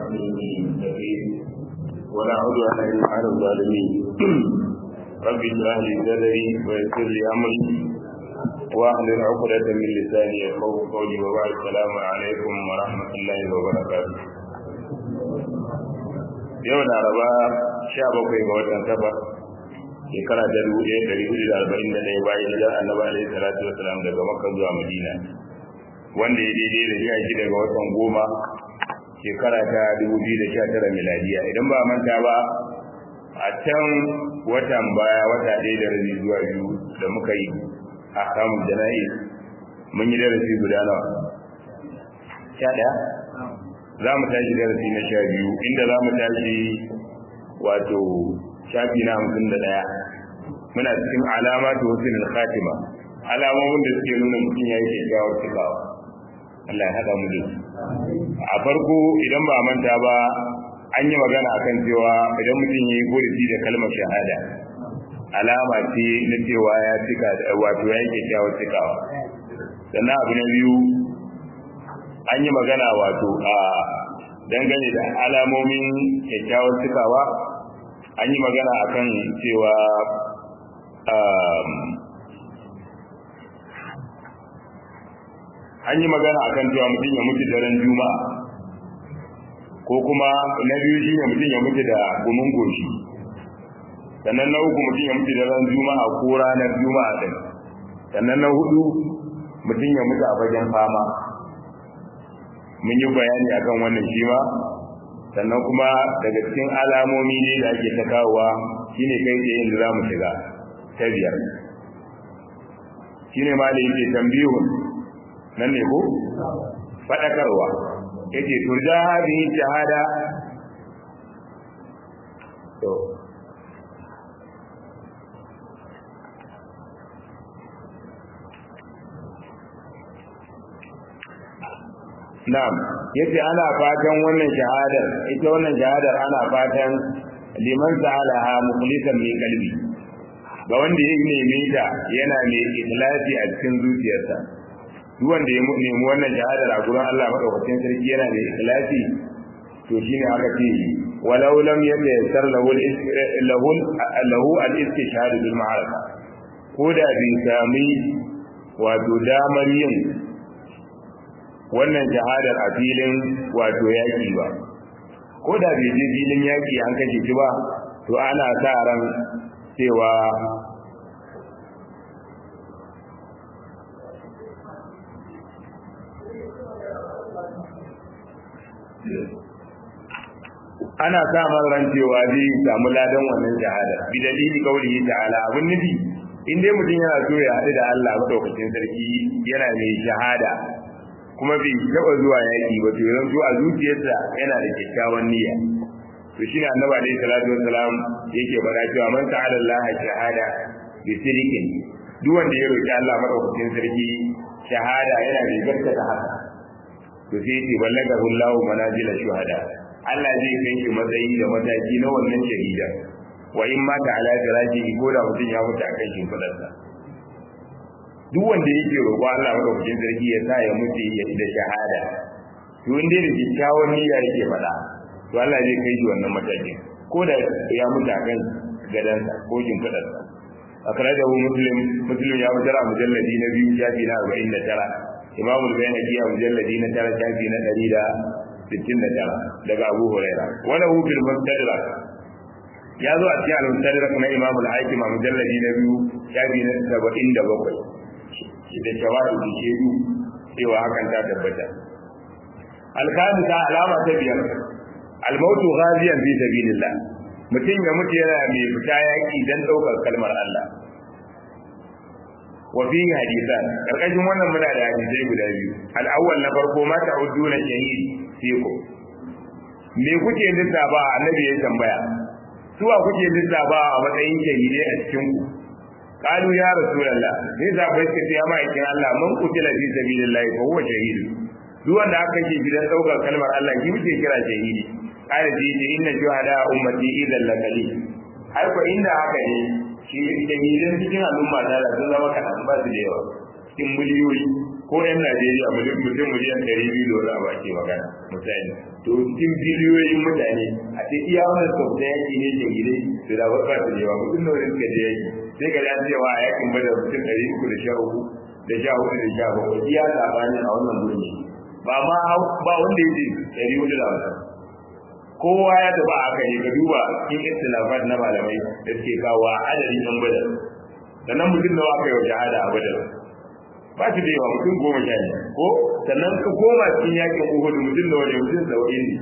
المتقين ولا عدوان الا على الظالمين رب اشرح لي صدري ويسر لي امري واحلل عقدة من لساني يفقهوا قولي وبعد السلام عليكم ورحمة الله وبركاته yau laraba sha bakwai ga watan safar shekara ta dubu ɗaya ɗari hudu da arba'in da ɗaya bayan hijirar annabi alaihi salatu wasalam daga makka zuwa madina wanda ya daidai da sha shida ga watan goma shekara ta dubu biyu da sha tara miladiya idan ba manta ba a can watan baya wata ɗaya da rabi zuwa biyu da muka yi a kamun jana'i mun yi darasi guda nawa sha ɗaya za mu tashi darasi na sha biyu inda za mu tashi wato shafi na hamsin da ɗaya muna cikin alama ta wasu da khatima alamomin da suke nuna mutum ya yi kyakkyawar cikawa Allah ya haɗa mu da su a farko idan ba manta ba an yi magana akan cewa idan mutum ya yi gurfi da kalmar shahada alama ce na cewa ya cika wato ya yi kyakkyawar cikawa sannan abu na biyu an yi magana wato a dangane da alamomin kyakkyawar cikawa an yi magana akan cewa an yi magana akan cewa mutum ya mutu daren juma'a ko kuma na biyu shine mutum ya mutu da gumin goshi sannan na uku mutum ya mutu daren juma'a ko ranar juma'a din sannan na hudu mutum ya mutu a fagen fama mun yi bayani akan wannan shi ma sannan kuma daga cikin alamomi ne da ake ta kawowa shine kai da yin da za mu shiga ta biyar shine ma da yake tambihun nan ne ko faɗakarwa yake turja hadhihi shahada to Na'am, yace ana fatan wannan shahadar, ita wannan shahadar ana fatan liman sa'alaha mukhlisan min qalbi. Ga wanda ya neme ta yana mai ikhlasi a cikin zuciyarsa. Duk wanda ya nemi wannan shahadar a gurin Allah madaukakin sarki yana da ikhlasi to shine aka ce walau lam yatayassar lahu lahu lahu al-istishhad bil ma'araka. Ko da bai sami wato damar yin wannan shahadar a filin wato yaƙi ba ko da bai je filin yaƙi an kashe shi ba to ana sa ran cewa ana sa ran cewa zai samu ladan wannan shahada bi dalili kaulihi ta'ala abun nufi in dai mutum yana so ya haɗu da Allah madaukakin sarki yana mai shahada kuma bai taba zuwa yaki ba to yanzu a zuciyarsa yana da kyakkyawan niyya to shine annabi alaihi salatu wassalam yake faɗa cewa man ta'ala Allah shahada bi sirrin duk wanda ya roki Allah madaukakin sarki shahada yana da gaskata haka to sai yace ballagahu Allah manazila shuhada Allah zai kai shi matsayi da mataki na wannan shahida wa in ma ta'ala firaji ko da mutum ya mutu akan shimfidarsa duk wanda yake roƙo Allah madaukakin sarki ya sa ya mutu ya da shahada to in dai da kyakkyawan niyya yake faɗa to Allah zai kai shi wannan matakin ko da ya mutu a kan gadansa ko shimfiɗarsa akhrajahu muslim muslim ya fitar a mujalladi na biyu shafi na arba'in da tara imam al-bayhaqi a mujalladi na tara shafi na ɗari da sittin da tara daga abu huraira wala hu fil mustadrak ya zo a cikin al-mustadrak na imam al-hakim a mujalladi na biyu shafi na saba'in da bakwai da shawahidi shedu cewa hakan ta tabbata alkamisa alama ta biyar almautu ghaziyan fi sabilillah mutum ya mutu yana mai fita yaki dan daukar kalmar Allah wa fi hadisan karkashin wannan muna da hadisai guda biyu al-awwal na farko ma ta'uduna shahid fikum me kuke lissafa annabi ya tambaya suwa kuke lissafa a matsayin shahidai a cikin ku قالوا يا رسول الله ne za bai ce ya ma'aikin Allah man kutila fi sabilillahi fa huwa shahid duk wanda aka ce gidan daukar kalmar Allah shi muke kira shahidi qala ji ji inna shuhada ummati idan la kali ai ko inda haka ne shi shahidan cikin al'umma da sun zama kadan ba su da yawa cikin miliyoyi ko yan Najeriya mutum miliyan ɗari biyu da wani abu ake magana misali to cikin biliyoyin mutane a ce iya wannan sau da yaki ne ke gide to da ba su da yawa mutum da wani suka je yaki sai ka ji cewa a yakin bada mutum ɗari uku da sha uku da sha hudu da sha bakwai iya labarin a wannan gurin ba ma ba wanda ya ce ɗari hudu da wata kowa ya tafi a haka ne ka duba cikin istilafat na malamai da suke kawo a adadin yan badar sannan mutum nawa aka yi wa shahada a badar ba shi da yawa mutum goma sha ne ko sannan ka koma cikin yakin uhudu mutum da waje mutum saba'in ne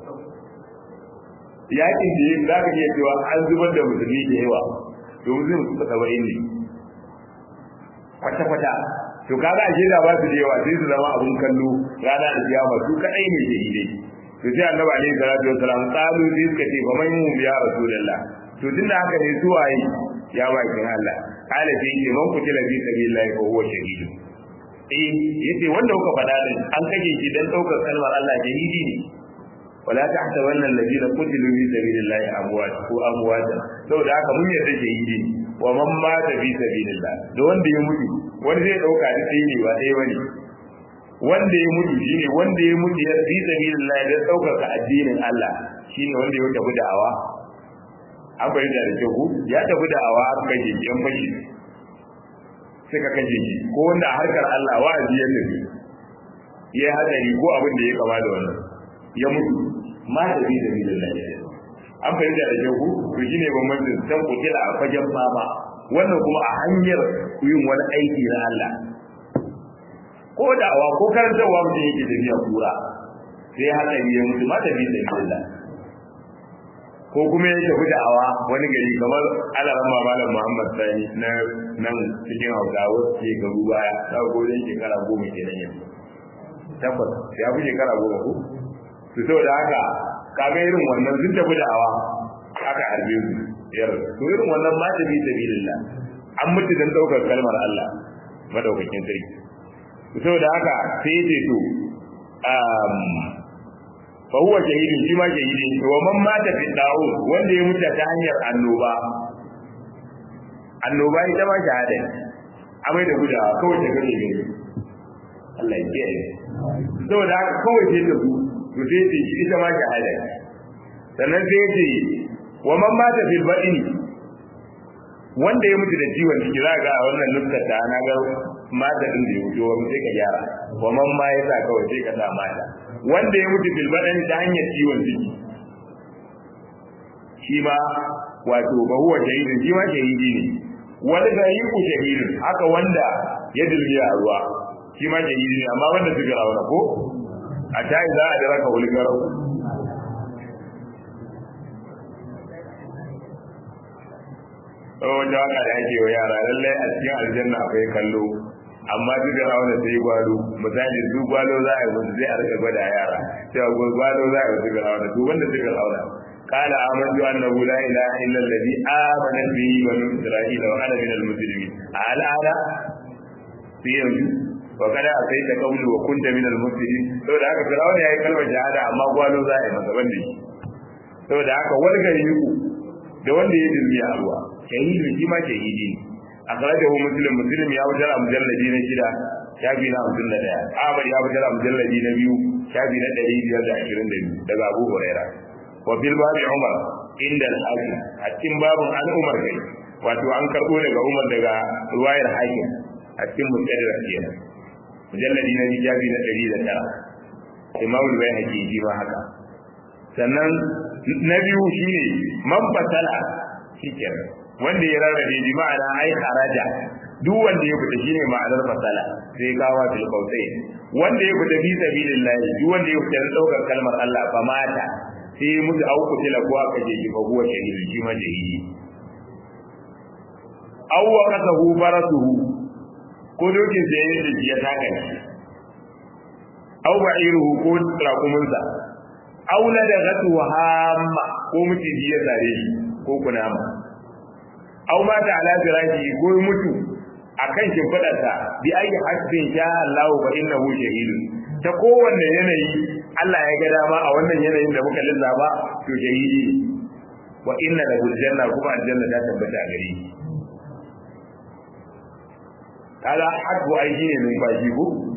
yakin da yin za ka iya cewa an zubar da musulmi da yawa to mutum saba'in ne kwata-kwata to kaga ashe da ba su da yawa sai su zama abun kallo rana da kiyama su kadai ne shahidai to sai annabi alaihi salatu wasalam qalu sai suka ce fa man hum ya rasulullah to tunda haka ne su waye ya bakin Allah kala sai ce man kutila fi sabilillah fa huwa shahid eh yace wanda kuka faɗa din an kake shi dan daukar kalmar Allah shahidi ne wala tahtabanna alladhina qutilu fi sabilillah amwat ko amwata saboda haka mun yarda shahidi wa man mata fi sabilillah da wanda ya mutu wani zai dauka da sai ne ba dai bane wanda ya mutu shine wanda ya mutu ya fi sabilillah da daukar addinin Allah shine wanda ya tafi da'awa an fahimta da kyau ku ya tafi da awa aka kashe shi yan fashi sai ka kashe shi ko wanda a harkar Allah wa'azi ya tafi ya hadari ko abin da ya kama da wannan ya mutu ma da bi da bi da lafiya an fahimta da kyau ku to shine bambancin san kutila a fagen fama wannan kuma a hanyar yin wani aiki na Allah ko da awa ko karantarwa mutum yake tafiya kura sai hadari ya mutu ma da bi da bi da lafiya ko kuma ya tafi da awa wani gari kamar alaran malam Muhammad Sani na nan cikin Hausawa ke garu baya ta godin shekara goma ke nan yanzu tabbas ya fi shekara goma ko to saboda haka kaga irin wannan sun tafi da awa aka harbe su yar to irin wannan ma ta bi sabilillah an mutu dan daukar kalmar Allah madaukakin sarki to saboda haka sai ya ce to fa huwa shahidin shi ma shahidi ne wa man mata fi da'u wanda ya mutu ta hanyar annoba annoba ita ma shahada ne amai da gudawa kawai ta gane gani Allah ya kiyaye saboda haka kawai sai ta zu to sai ce shi ita ma shahada ne sannan sai ce wa man mata fil badini wanda ya mutu da ciwon ciki za ga a wannan nuskar ta na ga mata din da ya wuce wani sai ka gyara wa man ma ya sa kawai sai ka sa mata wanda ya mutu bil badan ta hanyar ciwon ciki shi ma wato ba huwa shahidin shi ma shahidi ne wani ga yi ku shahidin haka wanda ya dilmi a ruwa shi ma shahidi ne amma wanda su gara wani ko a tayi za a dara ka wuli garau wanda waka da ake wa yara lallai a cikin aljanna akwai kallo amma duk da rawa sai gwalo misali su gwalo za a yi musu sai a rika gwada yara cewa gwalo za a yi musu rawa to wanda suka rawa قال آمنت أنه لا إله إلا الذي آمنت به بنو إسرائيل وأنا من المسلمين الآن في يوم وقد أتيت قبل وكنت من المسلمين لو da haka Fir'auna yayi kalmar shahada amma gwalo za a yi masa banda shi saboda haka wargari yuku da wanda ya dirmi a ruwa shahidi shi ma shahidi ne akhrajahu muslim muslim ya wujar a mujalladi na shida shafi na hamsin da ɗaya ahmad ya wujar a mujalladi na biyu shafi na ɗari biyar da ashirin da biyu daga abu huraira wa fil babi umar inda al-hakim a cikin babun an umar kai wato an karɓo daga umar daga ruwayar hakim a cikin mustadrak kenan mujalladi na shafi na ɗari da tara imam al-bayhaqi ji ma haka sannan na biyu shine man fasala shikenan wanda ya rarrabe bi ma'ana ai haraja duk wanda ya fita shine ma'anar fasala sai kawo bil qautai wanda ya fita fi sabilillah duk wanda ya fita daukar kalmar Allah fa mata sai mutu au kutila ko aka je shi fa huwa shahid shi ma shahidi aw waqatahu barasuhu ko dokin sai ya ji ya taka ne aw ba'iruhu ko rakumunsa aw ladagatu hamma ko mutiji ya sare shi ko kunama aw mata ala firashi ko mutu akan shimfidarsa bi ayi hasbin sha Allah wa innahu shahidun ta kowanne yanayi Allah ya ga dama a wannan yanayin da muka lissafa to shahidi wa inna lahu janna kuma aljanna ta tabbata a gare shi kaga hadbu ai shine numfashi ko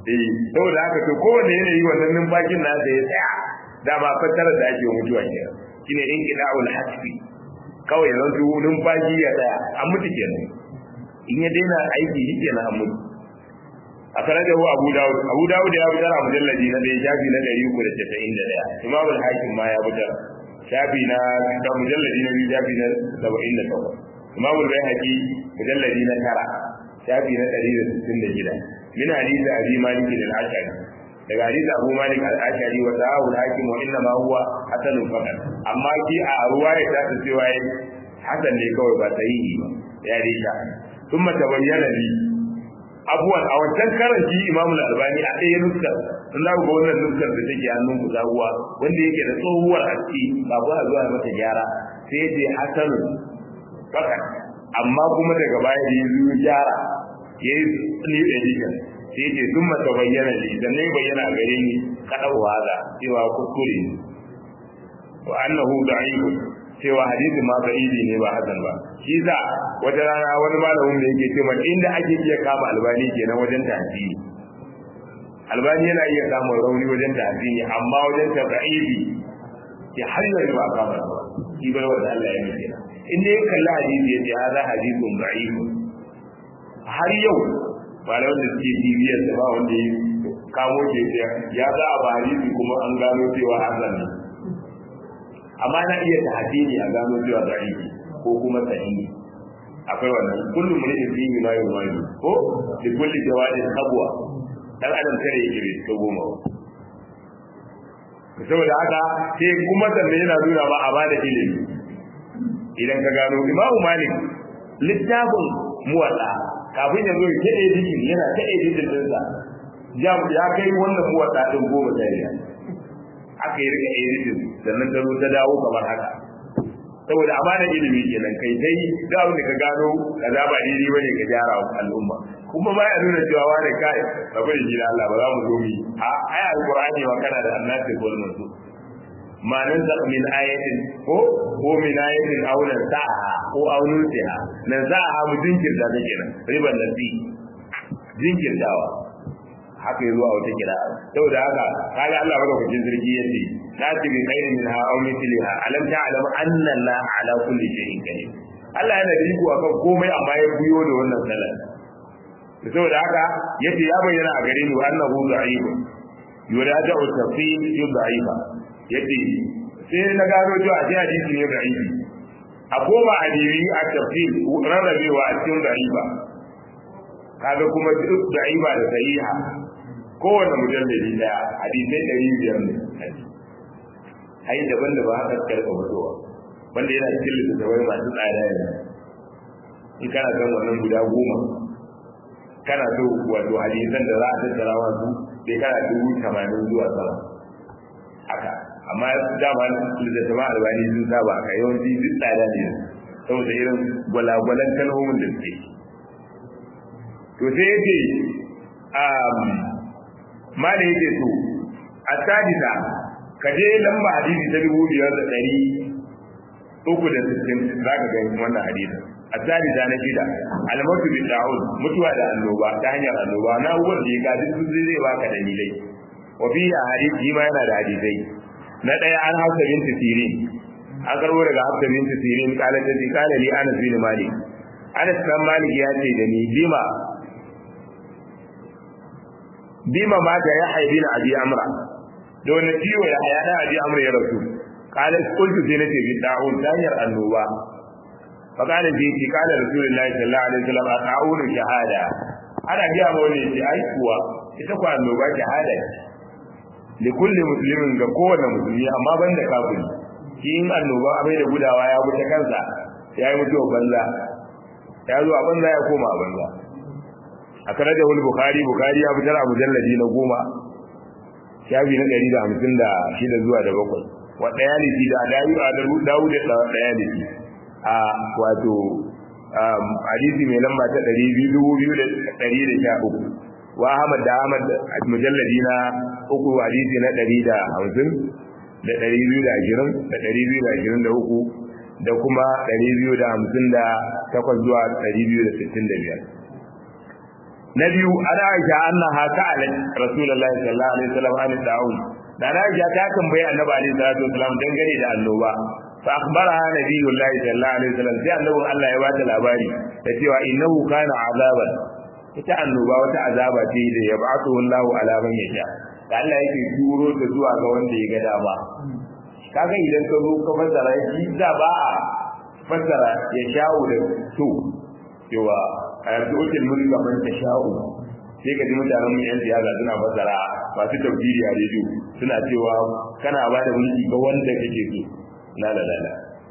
eh saboda haka to kowane yanayi wannan numfashin nasa ya tsaya dama fassara da ake mutuwa kenan shine in qida'ul hasbi kawai yanzu numfashi ya tsaya an mutu kenan in ya daina aiki shi kenan an mutu a karajahu abu dawud abu dawud ya fitar a mujalladi na ɗaya shafi na ɗari uku da casa'in da ɗaya imam al-hakim ma ya fitar shafi na da mujalladi na biyu shafi na saba'in da takwas imam al-bayhaqi mujalladi na tara shafi na ɗari da sittin da shida min hadisi abi malik al-ashari daga hadisi abu malik al-ashari wa sahahu al-hakim wa inna ma huwa hasanun faqat amma ki a ruwaya ta ta cewa hasan ne kawai ba sahihi ba ya risha ثم تبين لي abuwan a wancan karanci imamu albani a ɗaya nuskar sun za ga wannan nuskar da take hannun ku zaguwa wanda yake da tsohuwar haske ba ba zuwa mata gyara sai ya ce hasanun fakat amma kuma daga baya da ya zo gyara ya yi new edition sai ya ce sun mata bayyana ne da ne bayyana a gare ni kaɗa waza cewa kuskure ne wa annahu da'ifun cewa hadisi ma ba'idi ne ba hasan ba shi za wata rana wani malamin da yake cewa inda ake iya kama albani kenan wajen tafiyi albani yana iya samun rauni wajen tafiyi amma wajen tafiyi ke har yanzu ba kama ba shi bar wanda Allah ya nufi in dai kalla hadisi ya ce hada hadisun da'ifun har yau malamin da suke bibiyar da ba wanda ya kamo ke ya za a ba hadisi kuma an gano cewa hasan ne amma na iya ta hadini a gano cewa da'ifi ko kuma sahihi akwai wannan kullum mun yi fihi ma yau mai ko da kulli jawadin kabwa dan adam kare yake bai to goma saboda haka sai kuma sannan yana nuna ba a bada ilimi idan ka gano imamu malik littafin muwadda kafin ya zo ya ta editing yana ta editing dinsa ya kai wannan muwadda din goma sai aka yi rika editing sannan ta zo ta dawo kamar haka saboda amana ilimi kenan kai dai da abin da ka gano kaza ba daidai bane ka gyara wa al'umma kuma ba ya nuna cewa wani kai ka bari shi Allah ba za mu zo mu a aya alqur'ani wa kana da annasi wal mansu ma nan da min ayatin ko ko min ayatin aw nan sa'a ko aw nutiha nan sa'a mu jinkirta ta kenan riban nasi jinkirtawa haka yi zuwa wata kira saboda haka kaga Allah madaukakin sarki yace la ti bi khairin minha aw mithliha alam ta'lam anna la ala kulli shay'in qadir Allah yana da iko akan komai amma ya buyo da wannan salat saboda haka yace ya bayyana a gare ni annahu da'if yuraja'u tafsir yudha'ifa yace sai na gano cewa a hadisi ne da'ifi a koma a diri a tafsir rarrabewa a cikin da'ifa kaga kuma da'ifa da sahiha kowane mujallali daya hadisai ɗari biyar ne ai daban da ba haka karɓa fitowa wanda yana cikin littattafai masu tsada yanzu in kana son wannan guda goma kana so wato hadisan da za a tattara masu sai kana dubu tamanin zuwa sama haka amma dama littattafan albani sun saba ka yawanci duk tsada ne saboda irin gwalagwalan kalmomin da suke to sai yake ma da yake so a sadisa ka je lamba hadisi ta dubu biyar da ɗari uku da sittin za ka ga wannan hadisin a sadisa na shida almatu bin da'ud mutuwa da annoba ta hanyar annoba na uwar da ya ga duk sun zai baka dalilai wa fi a hadisi ma yana da hadisai na ɗaya an hafsa bin tisirin an karbo daga hafsa bin tisirin kala ta ce kala li anas bin malik anas dan malik ya ce da ni bima bima mata ya haibi na abi amra da wani ciwo ya haya da abi amra ya rasu kala kultu sai nace bi da'un danyar annoba fa kana ji ki kala rasulullahi sallallahu alaihi wasallam ta'awun shahada ana biya ma wani ce ai kuwa ita ko annoba shahada li kulli muslimin ga kowane musulmi amma banda kafiri shi in annoba abai da gudawa ya wuce kansa ya yi mutuwa banza ya zo a banza ya koma a banza a kare da wani bukari bukari ya fitar a mujalladi na goma shafi na ɗari da hamsin da shida zuwa da bakwai wa ɗaya liki da dawu a dawu da ɗaya liki a wato hadisi mai lamba ta ɗari biyu dubu biyu da ɗari da sha uku wa ahmad da ahmad mujalladi na uku hadisi na ɗari da hamsin da ɗari biyu da ashirin da ɗari biyu da ashirin da uku da kuma ɗari biyu da hamsin da takwas zuwa ɗari biyu da sittin da biyar na biyu ana aisha annaha ka'alat rasulullahi sallallahu alaihi wasallam an da'un da na aisha ta tambayi annabi alaihi salatu wasallam dangane da annoba fa akhbaraha nabiyullahi sallallahu alaihi wasallam sai annabi Allah ya bata labari da cewa innahu kana azaban ita annoba wata azaba ce da ya ba'athu Allahu ala man yasha da Allah yake turo ta zuwa ga wanda ya ga dama kaga idan ka zo ka fassara shi da ba a fassara ya sha'u da to cewa a yanzu ukin mulka man ta sha'u sai ka ji mutanen mu yan siyasa suna fassara masu tafsiri a rediyo suna cewa kana ba da mulki ga wanda kake so la la la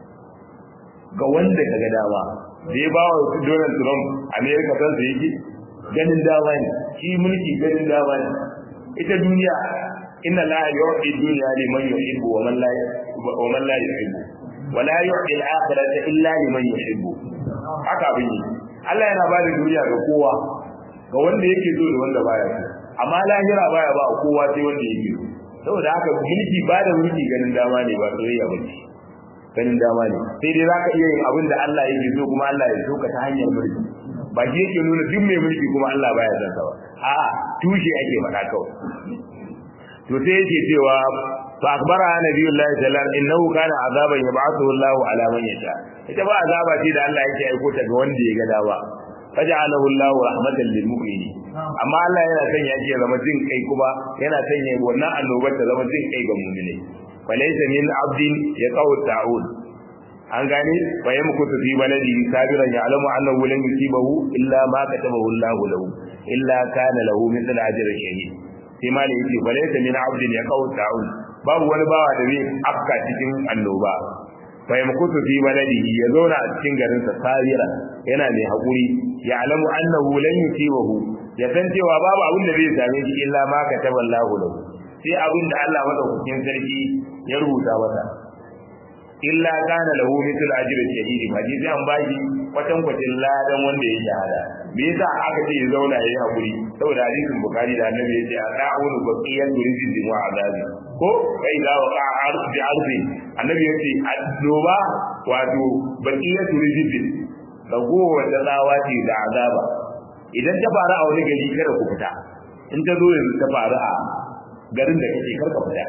ga wanda ka ga dama da ya ba wa Donald Trump America san sa yake ganin dama ne shi mulki ganin dama ne ita duniya inna la yu'ti dunya liman yuhibbu wa man la wa man la yuhibbu wa la yu'ti al-akhirata illa liman yuhibbu haka abin yi Allah yana ba da duniya ga kowa ga wanda yake so da wanda baya so amma lahira baya ba kowa sai wanda yake so saboda haka mulki ba da mulki ganin dama ne ba soyayya ba ce ganin dama ne sai dai zaka iya yin abin da Allah yake so kuma Allah ya so ka ta hanyar mulki ba shi yake nuna duk mai mulki kuma Allah baya son sa ba a'a tushe ake faɗa kawai to sai yake cewa fa akbara nabiyullahi sallallahu alaihi wasallam innahu kana azaban yab'athu Allahu ala man yasha ita ba azaba ce da Allah yake aiko ta ga wanda ya ga dawa faj'alahu Allahu rahmatan lil mu'minin amma Allah yana son ya ce zama jin kai kuma yana son ya wannan annobar ta zama jin kai ga mu'minai falaysa min abdin yaqaw ta'ud an gane fa yamkutu fi baladi sabiran ya'lamu annahu lan yusibahu illa ma katabahu Allahu lahu illa kana lahu mithla ajri shahid sai ma ne yace falaysa min abdin yaqaw ta'ud babu wani bawa da zai afka cikin annoba fa yamkutu fi baladihi ya zauna a cikin garin sa sabiran yana mai hakuri ya'lamu annahu lan yusibahu ya san cewa babu abin da zai same shi illa ma kataballahu lahu sai abin da Allah madaukakin sarki ya rubuta masa illa kana lahu mithlu ajri shahid ba ji sai an bashi kwatan kwatin ladan wanda ya shahada me yasa aka ce ya zauna yayi hakuri saboda hadisin bukhari da annabi ya ce a'unu baqiyan rizqin wa azabi ko kai da wa ardi ardi annabi ya ce addoba wato baqiyan rizqin ragowa da tsawa ce da azaba idan ta faru a wani gari kada ku fita in ta zo yanzu ta faru a garin da kake karka fita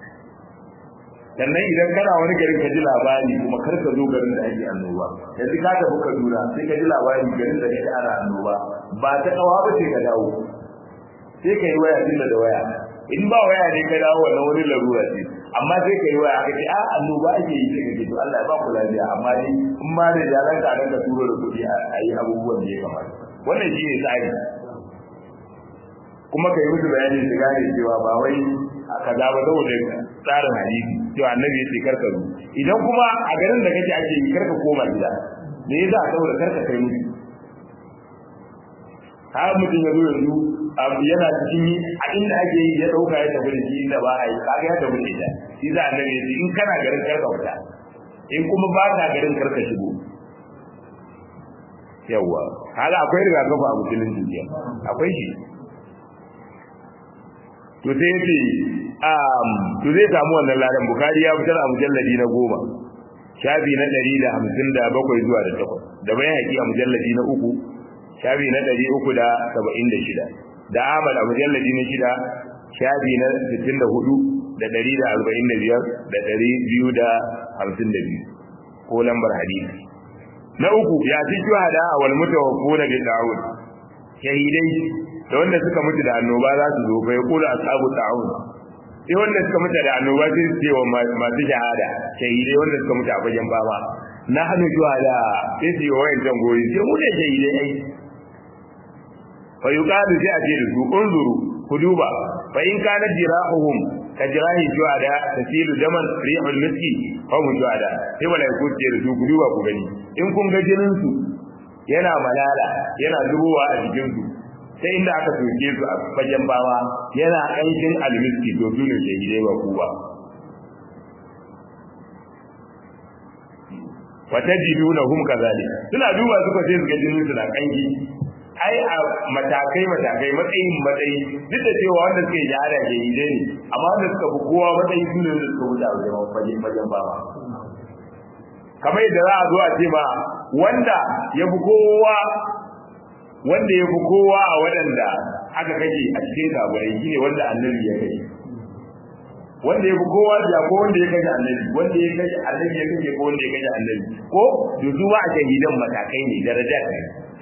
sannan idan kana wani garin ka ji labari kuma kar ka zo garin da ake annoba yanzu ka tafi Kaduna sai ka ji labari garin da kake ana annoba ba ta kawa ba ce ka dawo sai ka yi waya tunda da waya in ba waya ne ka dawo wannan wani larura ce amma sai ka yi waya ka ce a annoba ake yi sai ka ce to Allah ya ba ku lafiya amma dai in ma da jalan ka ka turo da kuɗi a yi abubuwan da ya kamata wannan shi ne tsari kuma ka yi musu bayani su gane cewa ba wai a kaza ba saboda tsarin hadisi cewa annabi ya ce karka zo idan kuma a garin da kake ake yi karka koma gida me yasa saboda karka kai musu har mutum ya zo yanzu yana cikin yi a inda ake yi ya dauka ya tafi da shi inda ba a yi kaga ya tafi da ita shi za annabi ya ce in kana garin karka fita in kuma ba ka garin karka shigo yawwa haka akwai rigakafi a musulunci jiya akwai shi to sai yace um to zai samu wannan ladan bukari ya fitar a mujalladi na goma shafi na ɗari da hamsin da bakwai zuwa da takwas da bayan haƙi a mujalladi na uku shafi na ɗari uku da saba'in da shida da amal a mujalladi na shida shafi na sittin da hudu da ɗari da arba'in da biyar da ɗari biyu da hamsin da biyu ko lambar hadisi na uku ya fi shuhada wal mutawaffuna bi da'ud shahidai da wanda suka mutu da annoba za su zo bai kula ashabu ta'un sai wanda suka mutu da annoba sai su ce wa masu shahada shahidai wanda suka mutu a fagen fama na hannu shuhada sai su yi wa wayan can goyi sai mu ne shahidai ai fa yuqalu sai a ce da su unzuru ku duba fa in kana jirahuhum ka jirahi shuhada tasilu daman rihul miski fa mu shuhada sai malaiku ce da su ku duba ku gani in kun ga jinin su yana malala yana zubowa a jikin su sai inda aka soke su a fagen bawa yana aikin almiski to su ne shahidai ba ku ba wata jiduna hum kazalik suna duba suka sai su ga jinin su na kanki ai a matakai matakai matsayin matsayi duk da cewa wanda suke jihada shahidai ne amma wanda suka fi kowa matsayi su ne wanda suka wuce a wajen fagen fagen bawa kamar yadda za a zo a ce ma wanda ya fi kowa wanda ya fi kowa a waɗanda aka kashe a cikin kaburai shine wanda annabi ya kashe wanda ya fi kowa da ko wanda ya kashe annabi wanda ya kashe annabi ya kashe ko wanda ya kashe annabi ko da su ma a shahidan matakai ne daraja ne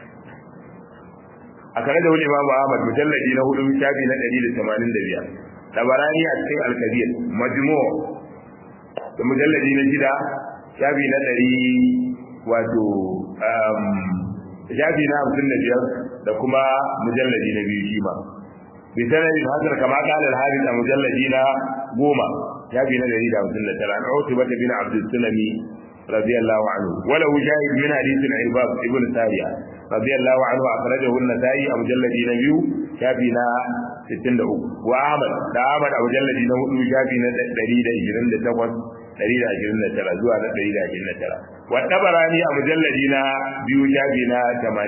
a kare da wani imamu ahmad mujalladi na hudu shafi na ɗari da tamanin da biyar tabarani a cikin alkabir majmu da mujalladi na shida shafi na ɗari wato shafi na hamsin da biyar da kuma mujalladi na biyu shi ma bi sanadin hasar kama kala al-hadith a mujalladi na goma shafi na ɗari da hamsin da tara an utba bin abdul sulami radiyallahu anhu wala shahid min hadith al-ibab ibn sariya radiyallahu anhu akhrajahu an-nasa'i a mujalladi na biyu shafi na 63 wa ahmad da ahmad a mujalladi na hudu shafi na 128 129 zuwa na 129 wa tabarani a mujalladi na biyu shafi na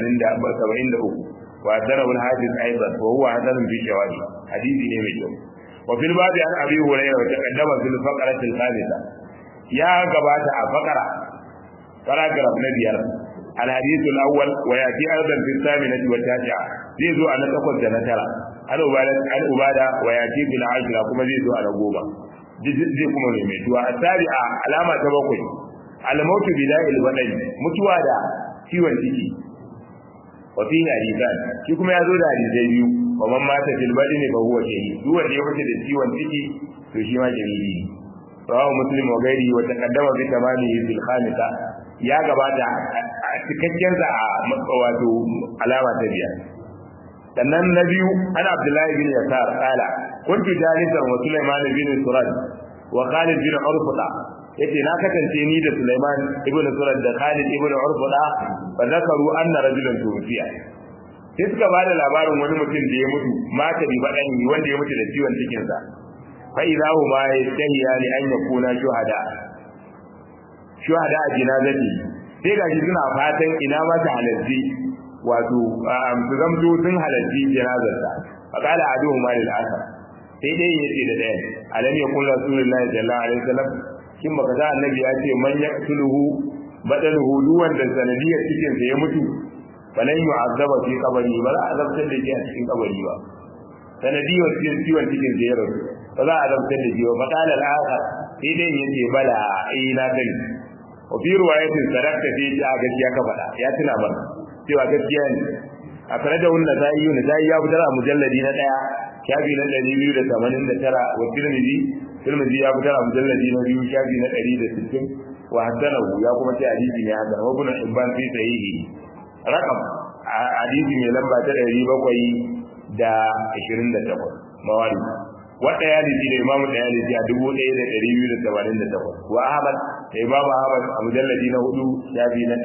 73 wa tara wal hadith aidan wa huwa hadan bi shawahid hadisi ne mai kyau wa fil babi an abi hurairah wa taqaddama fil faqrati al khamisa ya gabata a faqara paragraph na biyar al hadith al awwal wa yati aidan fi thaminati wa tasi'a zai zo a na takwas da na tara al ubada al ubada wa yati bil ashra kuma zai zo a na goma zai kuma mai mai tuwa asabi'a alama ta bakwai al-mautu bida'il badani mutuwa da ciwon ciki wa fi hadisan shi kuma ya zo da hadisai biyu wa man mata fil badani fa huwa shahid duk wanda ya mutu da ciwon ciki to shi ma shahidi ne rawahu muslim wa ghairi wa taqaddama bi tamamihi fil khamisa ya gabata a cikakken sa a wato alama ta biyar sannan na biyu ana abdullahi bin yasar qala kuntu jalisan wa sulaiman bin surad wa khalid bin urfuda yace na kasance ni da sulaiman ibn surad da khalid ibn urfuda fa zakaru anna rajulan tufiya sai suka ba da labarin wani mutum da ya mutu mata bi baɗan wanda ya mutu da ciwon cikinsa fa idza huma yastahiya li an yakuna shuhada shuhada a jinazati sai gashi suna fatan ina ma ta halarci wato su zamto sun halarci janazarsa fa qala aduhuma lil akhar sai dai yace da ɗayan alam yakun rasulullahi sallallahu alaihi wasallam kin baka ga annabi ya ce man yaqtuluhu badaluhu duwan da sanadiyar cikin sa ya mutu falan yu'azzaba fi qabri ba za a azabtar da shi a cikin kabari ba sanadiyar cikin ciwon cikin sa ya rasu ba za a azabtar da shi ba fa qala al-akhar sai dai yace bala eh na sani wa fi riwayatin sadaqta fi ta gaskiya ka faɗa ya tuna ba cewa gaskiya ne a tare da wannan da yi ne ya fitar a mujalladi na daya shafi na 289 wa tirmidhi tirmidhi ya fitar a mujalladi na biyu shafi na 160 wa hasanahu ya kuma ce hadisi ne hasan wa ibn hibban fi sahihi rakam hadisi mai lamba ta 700 da 28 mawari wanda ya dace da imamu da ya dace a 1288 wa ahmad da imamu ahmad a mujalladi na hudu shafi na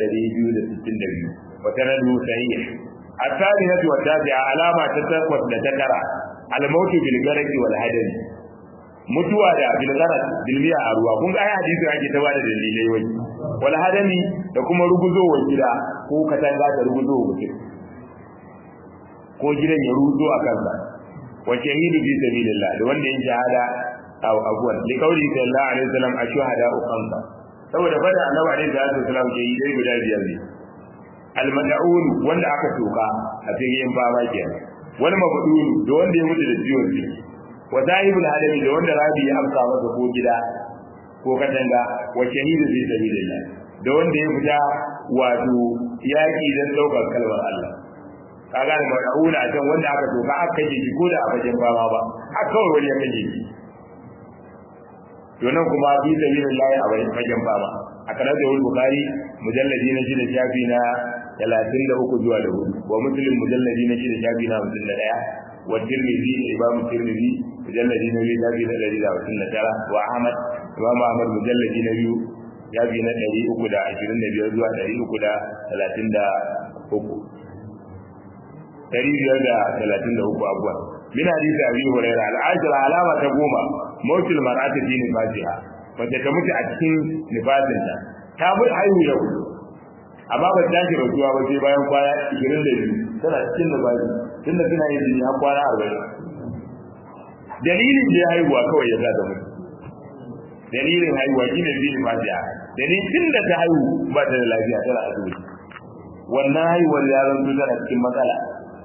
262 wa sanadu sahih الثالثة والتاسعة علامة تتقوى لتكرى الموت بالغرق والهدم mutuwa da bilgarat bilmiya a ruwa kun ga ai hadisi ake ta bada dalilai wai wal hadami da kuma ruguzowar gida ko katanga ta ruguzowa mutum ko gidan ya ruzo a kansa wa shahidu fi sabilillah da wanda yin shahada aw abuwan li qawli sallallahu alaihi wasallam ashuhada khamsa saboda fada annabi alaihi salatu wasallam ke yi dai guda biyar ne al mad'un wanda aka toka a cikin fama kenan wani mafudun da wanda ya mutu da ciwon ciki wa zahibul hadami da wanda rabi ya amsa masa ko gida ko katanga wa shahidu fi sabilillah da wanda ya fita wato yaki dan daukar kalmar Allah kaga da madauna a can wanda aka doka aka kaje shi ko da a fagen fama ba a kawai wani ya kaje shi to nan kuma fi sabilillah a bayan fagen fama a kana da wani bukari mujalladi na shida shafi na 33 zuwa da hudu wa muslim mujalladi na shida shafi na 51 wa tirmidhi imam tirmidhi mujalladi na biyu shafi na ɗari da hamsin da tara wa ahmad imam ahmad mujalladi na biyu shafi na ɗari uku da ashirin da biyar zuwa ɗari uku da talatin da uku ɗari biyar da talatin da uku abuwa min hadisi abi hurairah al'ajira alama ta goma mautul mar'ati fi nifasiha wacce ta mutu a cikin nifasinta ta mutu haihu yau amma ba ta shi rasuwa ba sai bayan kwana ishirin da biyu tana cikin nifasi tunda suna yin jini har kwana arba'in dalilin da ya haihuwa kawai ya sa ta mutu dalilin haihuwa shi ne zai fatiha dalilin tun da ta haihu ba ta da lafiya tana asibiti wannan haihuwar ya zanto tana cikin matsala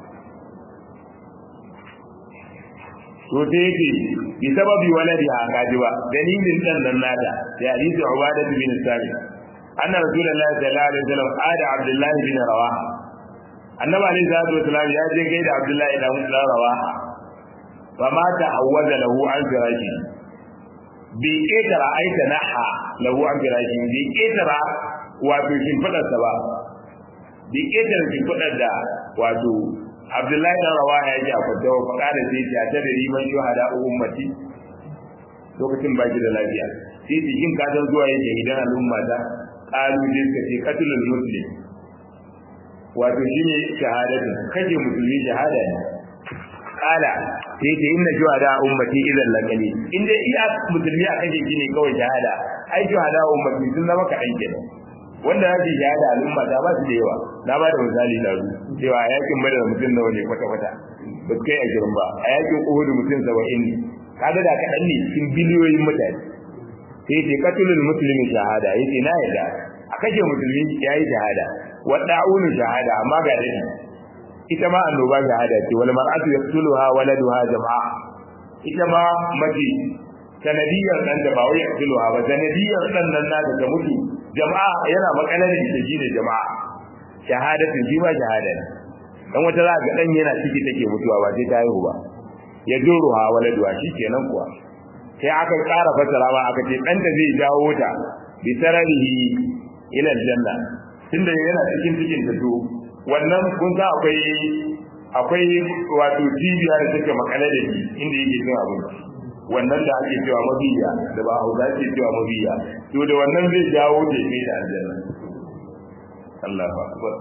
to sai yake bi sababi waladi ha kaji ba dalilin dan nan nata ya hadisi ubadah bin sami anna rasulullahi sallallahu alaihi wasallam ada abdullahi bin rawaha annabi alaihi salatu wasallam ya je gaida abdullahi dan rawaha fa ma ta awwaza lahu an firashi bi ketara aita naha lahu an firashi bi ketara wato shimfidarsa ba bi ketara shimfidar da wato Abdullahi dan Rawaha ya ji a kwanta wa faɗa da sai ta ta da riman shuhada ummati lokacin baki da lafiya sai ta yin ka san zuwa yake idan al'umma ta qalu din ka ce qatlul muslim wato shine shahadatu kaje musulmi shahada ne kala sai ta inna shuhada ummati idan laqali in dai iya musulmi a kaje shine kawai shahada ai shuhada ummati sun zama ka aike wanda ya ji shahada al'umma ta ba su da yawa na ba da misali da su cewa a yakin badar mutum nawa ne kwata kwata ba su kai a girin ba a yakin uhud mutum saba'in ne kaga da kaɗan ne cikin biliyoyin mutane sai ce katulul musulmi shahada yace na yarda a kashe musulmi yayi shahada wa da'unu shahada amma ga dai ita ma annoba shahada ce wal mar'atu yaqtuluha waladuha jama'a ita ma mace sanadiyar dan da ba wai yaqtuluha ba sanadiyar dan nan na da mutu jama'a yana makalar da shi ne jama'a shahadatu shi ma shahada ne dan wata za ga dan yana ciki take mutuwa ba sai ta haihu ba ya juruha waladuha kenan kuwa sai aka ƙara fasara ba aka ce dan da zai jawo ta bi sararihi ila aljanna tunda yana cikin cikin ta to wannan kun ga akwai akwai wato cibiya da take makale da shi inda yake cin abinci wannan da ake cewa mabiya da ba hausa ake cewa mabiya to da wannan zai jawo da kai da aljanna Allahu akbar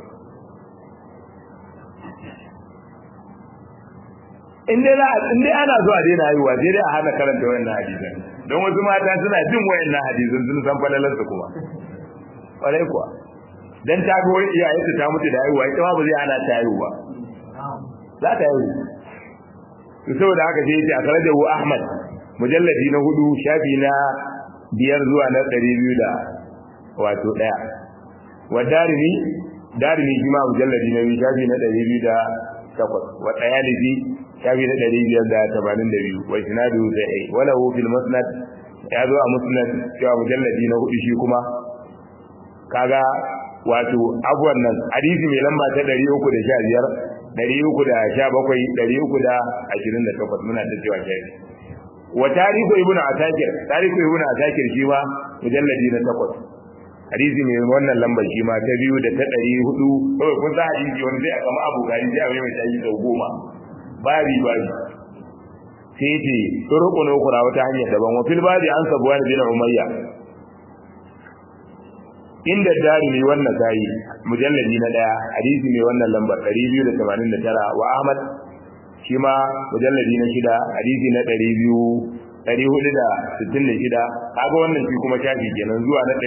in dai in dai ana zuwa daina haihuwa sai dai a hana karanta wayannan hadisan don wasu mata suna jin wayannan hadisan sun san falalar su kuma kwarai kuwa dan ta ga wani iyaye ta mutu da haihuwa ita ma ba zai hana ta haihuwa za ta haihu to saboda haka sai yace akhrajahu ahmad mujalladi na hudu shafi na biyar zuwa na ɗari biyu da wato ɗaya wa darimi darimi shi ma mujalladi na biyu shafi na ɗari biyu da takwas wa ɗayalisi shafi na ɗari biyar da tamanin da biyu wa sinadu da ai wala hu fil musnad ya zo a musnad cewa mujalladi na hudu shi kuma kaga wato abuwan nan hadisi mai lamba ta ɗari uku da sha biyar ɗari uku da sha bakwai ɗari uku da ashirin da takwas muna ta cewa shafi wa tarihu ibn asakir tarihu ibn asakir shi ma mujalladi na takwas hadisi mai wannan lambar shi ma ta biyu da ta ɗari hudu kawai kun sa hadisi wani zai a kama abu gari sai a mai mai tashi sau goma babi babi sai ce turukun ukura wata hanyar daban wa fil babi an sabuwa da bin umayya inda darimi wannan sai mujalladi na daya hadisi mai wannan lambar 289 wa ahmad shi ma mujalladi na shida hadisi na 200 466 kaga wannan shi kuma shafi kenan zuwa na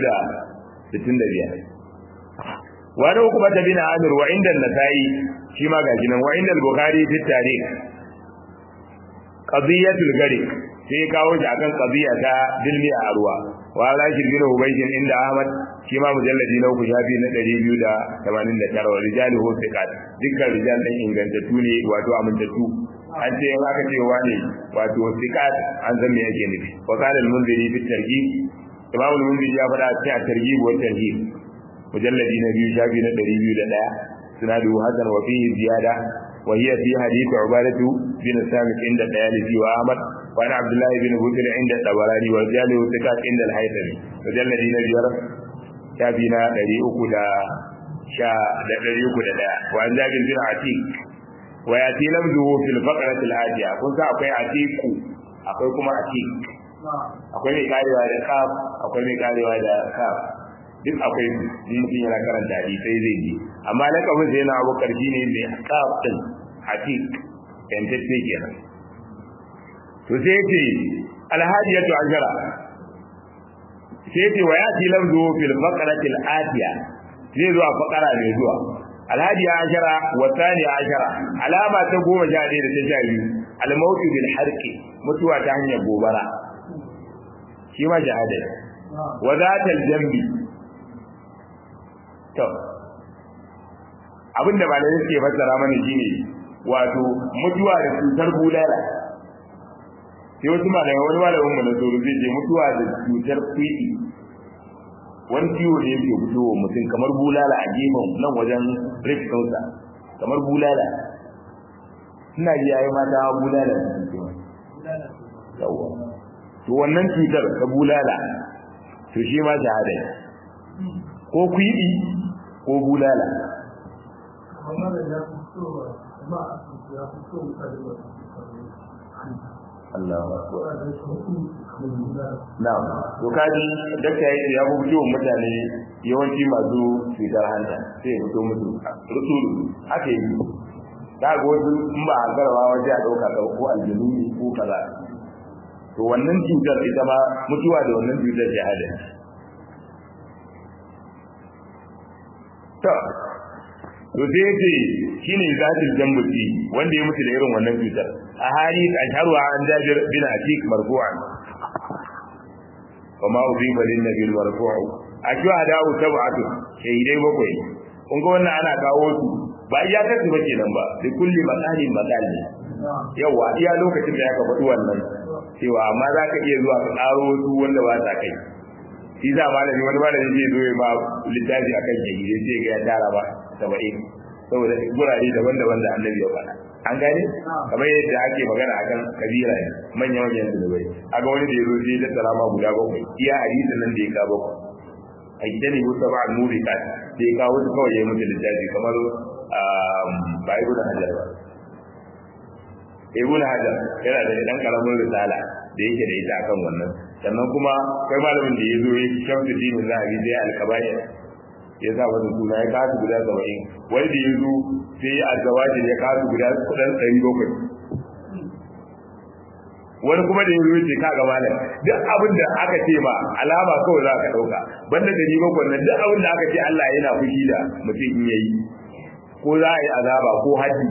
465 wani hukuma ta bin amir wa inda nasai shi ma gashi nan wa inda al-bukhari fi tarikh qadiyatul gari sai kawo shi akan qadiya ta dilmi a ruwa wa rashid bin hubayyin inda ahmad shi ma mujalladi na uku shafi na 289 wa rijaluhu thiqat dukkan rijal din ingantattu ne wato amintattu an ce in aka ce wani wato thiqat an san me yake nufi wa qala al-munziri fi targhib imam al-munziri ya faɗa a cikin targhib wa tarhib mujalladi na biyu shafi na 201 سناده حسن وفيه زيادة وهي في حديث عبادة بن سامت عند الديالسي وأحمد وعن عبد الله بن بكر عند الطبراني ورجاله ثقات عند الهيثمي وجلد نبيار شافينا دري أكدا شا دري أكدا وعن جابر بن عتيق ويأتي لفظه في الفقرة الآتية كنت أقول عتيق أقول كما عتيق akwai mai karewa da kaf akwai mai karewa da kaf duk akwai mutum yana karanta hadisai zai ji amma lakabin sai yana abu karfi ne mai kaf din hatik yantacce kenan to sai yace alhadiyatu ajara sai yace wa yati lamzu fil faqrati al atiya zai zo a faqara mai zuwa alhadiya ashara wa thaniya ashara alama ta goma sha ɗaya da ta sha biyu almautu bil harqi mutuwa ta hanyar gobara shi ma shahada wa zatal jambi to abinda malamai suke fassara mana shine wato mutuwa da cutar bulala sai wasu malamai wani malamin mu na tsoro zai ce mutuwa da cutar kwiɗi wani ciwo ne yake fitowa mutum kamar bulala a gefen nan wajen rikinsa kamar bulala suna ji yayi mata bulala da suke yawa to wannan cutar ta bulala to shi ma shahada ne ko kwiɗi ko bulala Allah Na'am to kaji dakta yayi ya fito mutane yawanci masu cutar hanta sai ya fito musu rusulu haka yi da ga wasu in ba a garawa waje a dauka ko aljinu ko kaza to wannan cutar ita ma mutuwa da wannan cutar shahada to to sai yace shine zatul jambuti wanda ya mutu da irin wannan cutar a hali asharu an jabir bin atik marfu'an wa ma udiba lin nabi marfu'u ajwa da'u sab'atu shahidai bakwai kun ga wannan ana kawo su ba iya kasu ba kenan ba da kulli masalin masali yawa iya lokacin da ya ka faɗi wannan cewa amma za ka iya zuwa ka ƙaro wasu wanda ba ta kai shi za malami wani malami zai zo ya ma littafi akan shahidai sai ga ya tara ba saba'in saboda gurare daban-daban da annabi ya faɗa an gane kamar yadda ake magana akan kabira ne manya manyan zunubai aga wani da ya zo sai tattara ma guda bakwai iya hadisin nan da ya ka bakwai a gida ne wata ba nuri ka da ya kawo su kawai ya mutu littafi kamar ba ibn hajar ba ibn hajar yana da dan karamin risala da yake da ita akan wannan sannan kuma kai malamin da ya zo ya shamsu dinin zahabi sai alkabair ya sa wani suna ya kasu guda saba'in wani da ya zo sai a zawajin ya kasu guda kudan ɗari bakwai wani kuma da ya zo ce kaga malam duk abin da aka ce ma alama kawai za ka ɗauka banda ɗari bakwai nan duk abin da aka ce Allah yana fushi da mutum in yayi ko za a yi azaba ko haji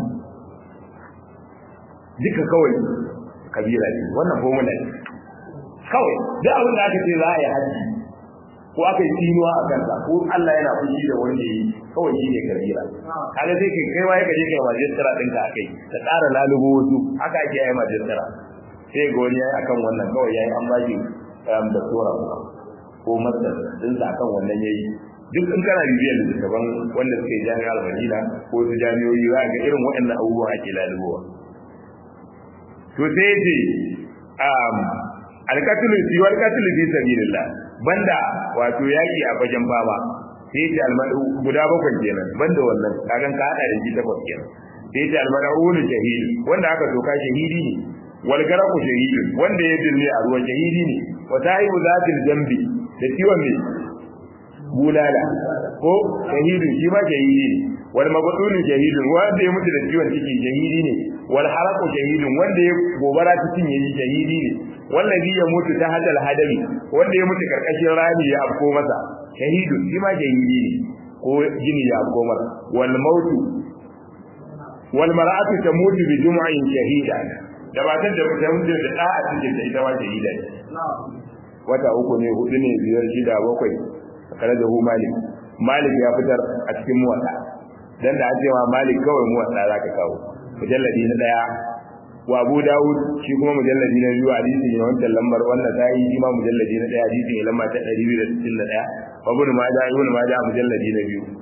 duka kawai kabira ne wannan formula ne kawai duk abin da aka ce za a yi haji ko aka yi tinuwa a kansa ko Allah yana fushi da wanda yi kawai shi ne kabira kaga sai kai kai waye ka je kai majistara ɗinka akai ka tsara lalubo wasu haka ake yi majistara sai ga wani yayi akan wannan kawai yayi an bashi da tsora ko masar din sa akan wannan yayi duk in kana bibiyar littattafan wanda suke jami'ar Madina ko su jami'o'i za ga irin waɗannan abubuwa ake lalubowa to sai ce um alqatlu fi wal qatlu fi sabilillah banda wato yaki a fagen baba sai ce almadu guda bakwai kenan banda wannan kagan ka hada da shi takwas kenan sai ce almadu shahid wanda aka soka shahidi ne wal garaku shahidun wanda ya dinne a ruwan shahidi ne wa sahibu zatil zambi da ciwon ne bulala ko shahidun shi ma shahidi ne wal mabdulun shahidun wanda ya mutu da ciwon ciki shahidi ne wal haraku shahidun wanda ya gobara cikin yayi shahidi ne wallazi ya mutu ta hadal hadari wanda ya mutu karkashin rami ya afko masa shahidun shi ma shahidi ne ko jini ya afko masa wal mautu wal mar'atu tamutu bi jum'in shahida da matar da ta mutu da da a cikin da ita ma shahida ne wata uku ne hudu ne biyar shida bakwai kare da hu malik malik ya fitar a cikin muwatta dan da an ce ma malik kawai muwatta zaka kawo mujalladi na daya wa abu daud shi kuma mujalladi na biyu hadisi ne wannan lambar wannan sai shi ma mujalladi na daya hadisi ne lamba ta 261 wa ibn majah ibn majah mujalladi na biyu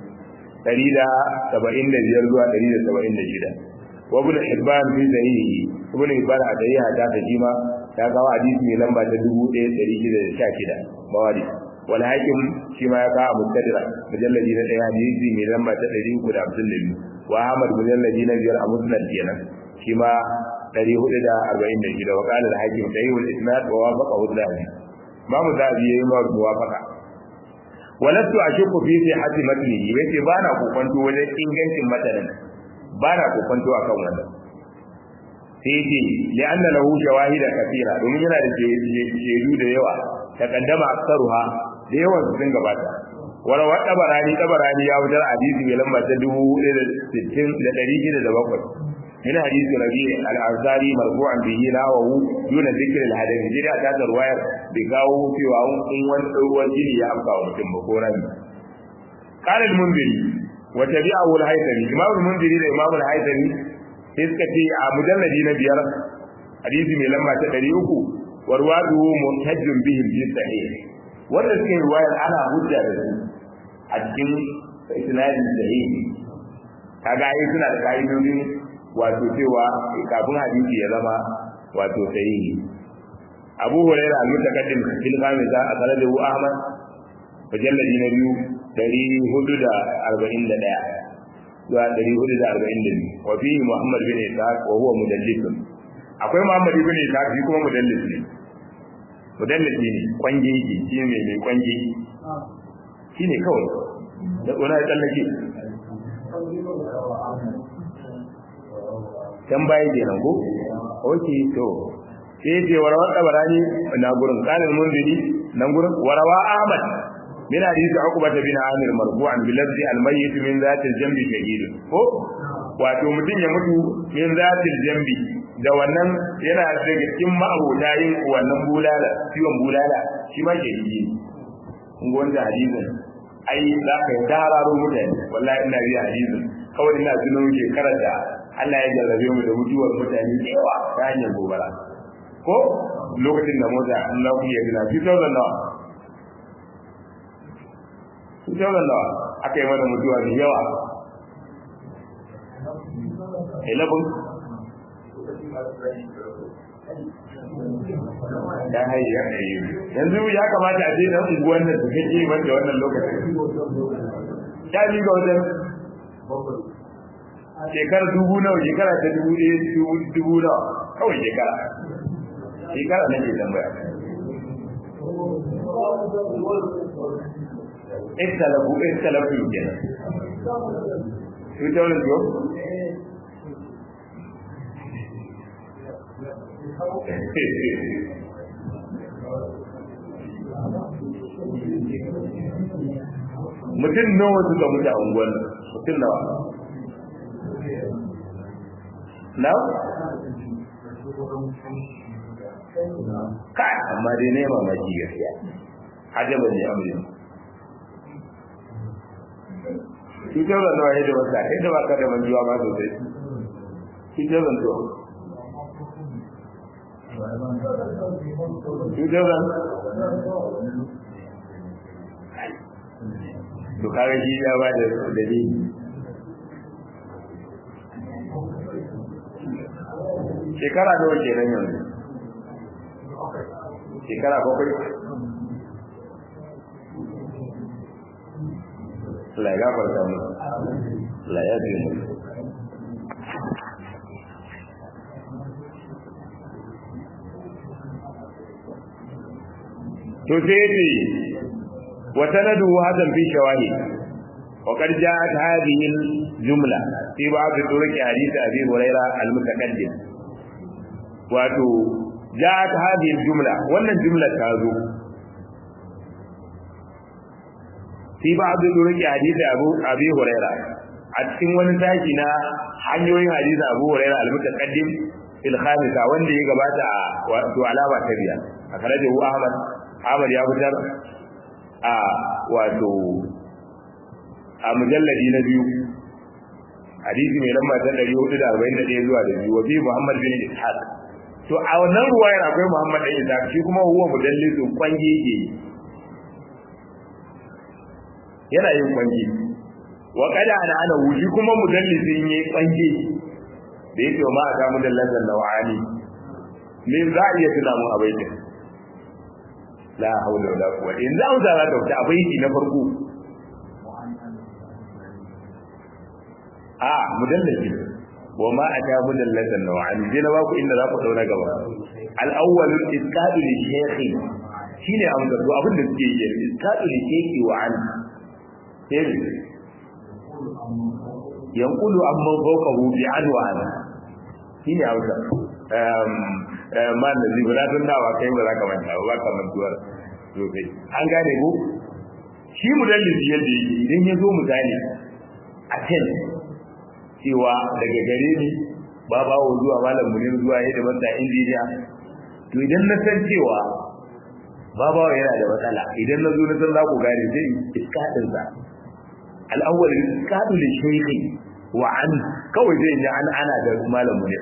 175 zuwa 176 wa ibn hibban fi sahihi ibn hibban a sahiha ta ta jima ta kawo hadisi ne lamba ta 1616 mawadi wal hakim shi ma ya kawo mustadrak mujalladi na daya hadisi ne lamba ta 352 wa ahmad mujalladi na biyar a musnad kenan shi ma 446 wa qala al hakim sahih al isnad wa wafaqahu al-dhahabi ma mu dhahabi yayi ma muwafaqa walastu ashku fi sihhati matnihi yace bana kokonto wajen ingancin matanin bana kokonto akan wannan sai yace li anna lahu shawahida kathira domin yana da shaidu da yawa taqaddama aktaruha da yawan su sun gabata wala wa tabarani tabarani ya wutar hadisi mai lamba ta 1667 من حديث ربيع الأنصاري مرفوعا به ناوه دون ذكر الحديث جرى تاتا رواية بقاو في وعون إن وان جيني يا أبقى ومتن بقونا قال المنذري wa tabi'ahu al-haythami imam al-munziri da imam al-haythami sai suka ce a mujalladi na biyar hadisi mai lamba ta 300 warwadu muntajjun bihim fi sahih wanda suke ruwayar ana hujja da su a cikin isnadin sahih kaga ai suna da kaidodin wato cewa kafin hadisi ya zama wato sahihi Abu Hurairah al-mutaqaddim fil khamisa akhrajahu Ahmad mujalladi na biyu dari hudu da arba'in da ɗaya zuwa dari hudu da arba'in da biyu wa fi Muhammad bin Ishaq wa huwa mudallisun akwai Muhammad bin Ishaq shi kuma mudallis ne mudallisi ne kwange yake shi ne mai kwange shi ne kawai da wani ya tsallake can baya kenan ko oke to sai ce warawa tabarani na gurin kanin munziri nan gurin warawa ahmad min hadisi uqba bin amir marfu'an bi lafzi al mayyit min zati al jambi shahid ko wato mutun ya mutu min zati al jambi da wannan yana daga cikin ma'abota yin wannan bulala ciwon bulala shi ma shahidi kun ga wannan hadisin ai za ka yi dararo mutane wallahi ina riya hadisin kawai ina tuno shekarar da Allah ya jarrabe mu da mutuwar mutane da yawa ta hanyar gobara ko lokacin da mota Allah ku ya gina 2000 nawa 2000 nawa aka yi mana mutuwa da yawa 11 dan hayi ya hayi yanzu ya kamata a je dan unguwan nan su kake wanda wannan lokacin ya ji ga wajen shekara dubu nawa shekara ta dubu ɗaya dubu nawa kawai shekara shekara na ke tambaya istalafu istalafu kenan su ta wani zo mutum nawa suka mutu a unguwan mutum nawa na? kai amma dai ne mamaki gaskiya ajaba ne amurin cutar da nawa yadda wata yadda ba ka da manjuwa ma sosai cutar da to cutar da to kare shi ya ba da dalili shekara nawa kenan yanzu shekara bakwai la ya farka mu la ya bi mu to sai ce wa sanadu hadan fi shawahid وقد جاءت هذه الجملة في بعض طرق حديث أبي هريرة المتقدم wato ja'at hadhihi al-jumla wannan jumla ta zo fi ba'd durqi hadisi Abu Abi Hurairah a cikin wani taki na hanyoyin hadisi Abu Hurairah al-mutaqaddim fil khamisa wanda ya gabata a wato alama ta biya a karaje Ahmad Ahmad ya fitar a wato a mujalladi na biyu hadisi mai lamba ta 441 zuwa da biyu wa bi Muhammad bin Ishaq to a wannan ruwayar akwai Muhammad bin Ishaq shi kuma huwa mudallisu kwange yake yana yin kwange wa kada ana ana wuji kuma mudallisin yayi kwange da yake ma aka mudallan nawani me za a iya tuna mu a baitin la haula wala quwwata in za mu zara da wata abaiti na farko a mudallasi wa ma ata mudallasan nawani je na baku inda za ku dauna gaba al-awwal isqadu li shaykhi shine amsa to abin da suke yi isqadu li shaykhi wa an sai yanqulu amman fawqahu bi anwa an shine amsa um man da zibra tun dawa kai ba za ka manta ba ka mantuwar sosai an gane ko shi mudallisi yadda yake idan ya zo misali a ten cewa daga gare ni ba bawo zuwa malam munir zuwa yadda masa injiniya to idan na san cewa ba bawo yana da matsala idan na zo na san za ku gane sai iska din sa al-awwal qadu li shaykhi wa an kawai zai ji an ana da malamu ne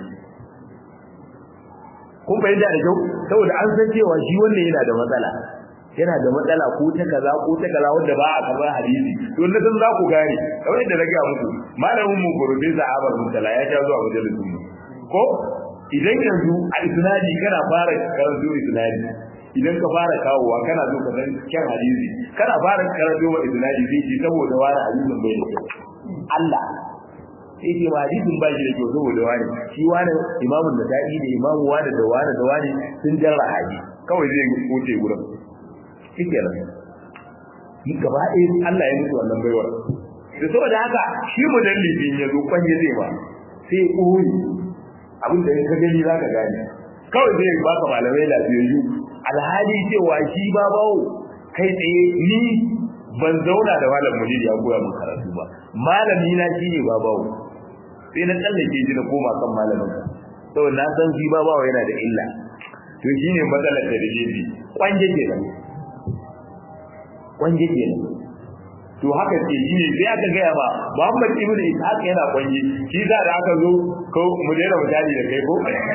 kun fahimta da kyau saboda an san cewa shi wannan yana da matsala yana da matsala ko ta kaza ko ta kaza wanda ba a karɓar hadisi to na san za ku gane kamar yadda na ga muku malamin mu gurbin zahabar mutala ya ja zuwa majalisun mu ko idan yanzu a isnadi kana fara karanto isnadi idan ka fara kawowa kana so ka san kyan hadisi kana fara karanto wa isnadi sai ce saboda wani hadisin bai da kyau Allah sai ce ba hadisin ba shi da kyau saboda wani shi wani imamun da da'i da imamu wani da wani da wani sun jarra haji kawai zai wuce gurin shike nan ni gaba ɗaya Allah ya mutu wannan baiwar da saboda haka shi mudallifin ya zo kwanye zai ba sai koyi abin da ka gani za ka gane kawai zai baka malamai lafiyayyu alhali cewa shi ba bawo kai tsaye ni ban zauna da malam munir ya koya min karatu ba malami na shine ba bawo sai na tsallake shi na koma kan malamin saboda na san shi ba bawo yana da illa to shine matsalar da da jeji kwanje kenan kwanje kenan to haka ce shi ne sai aka gaya ba Muhammad ibn Ishaq yana kwanje shi da da aka zo ko mu daina mutane da kai ko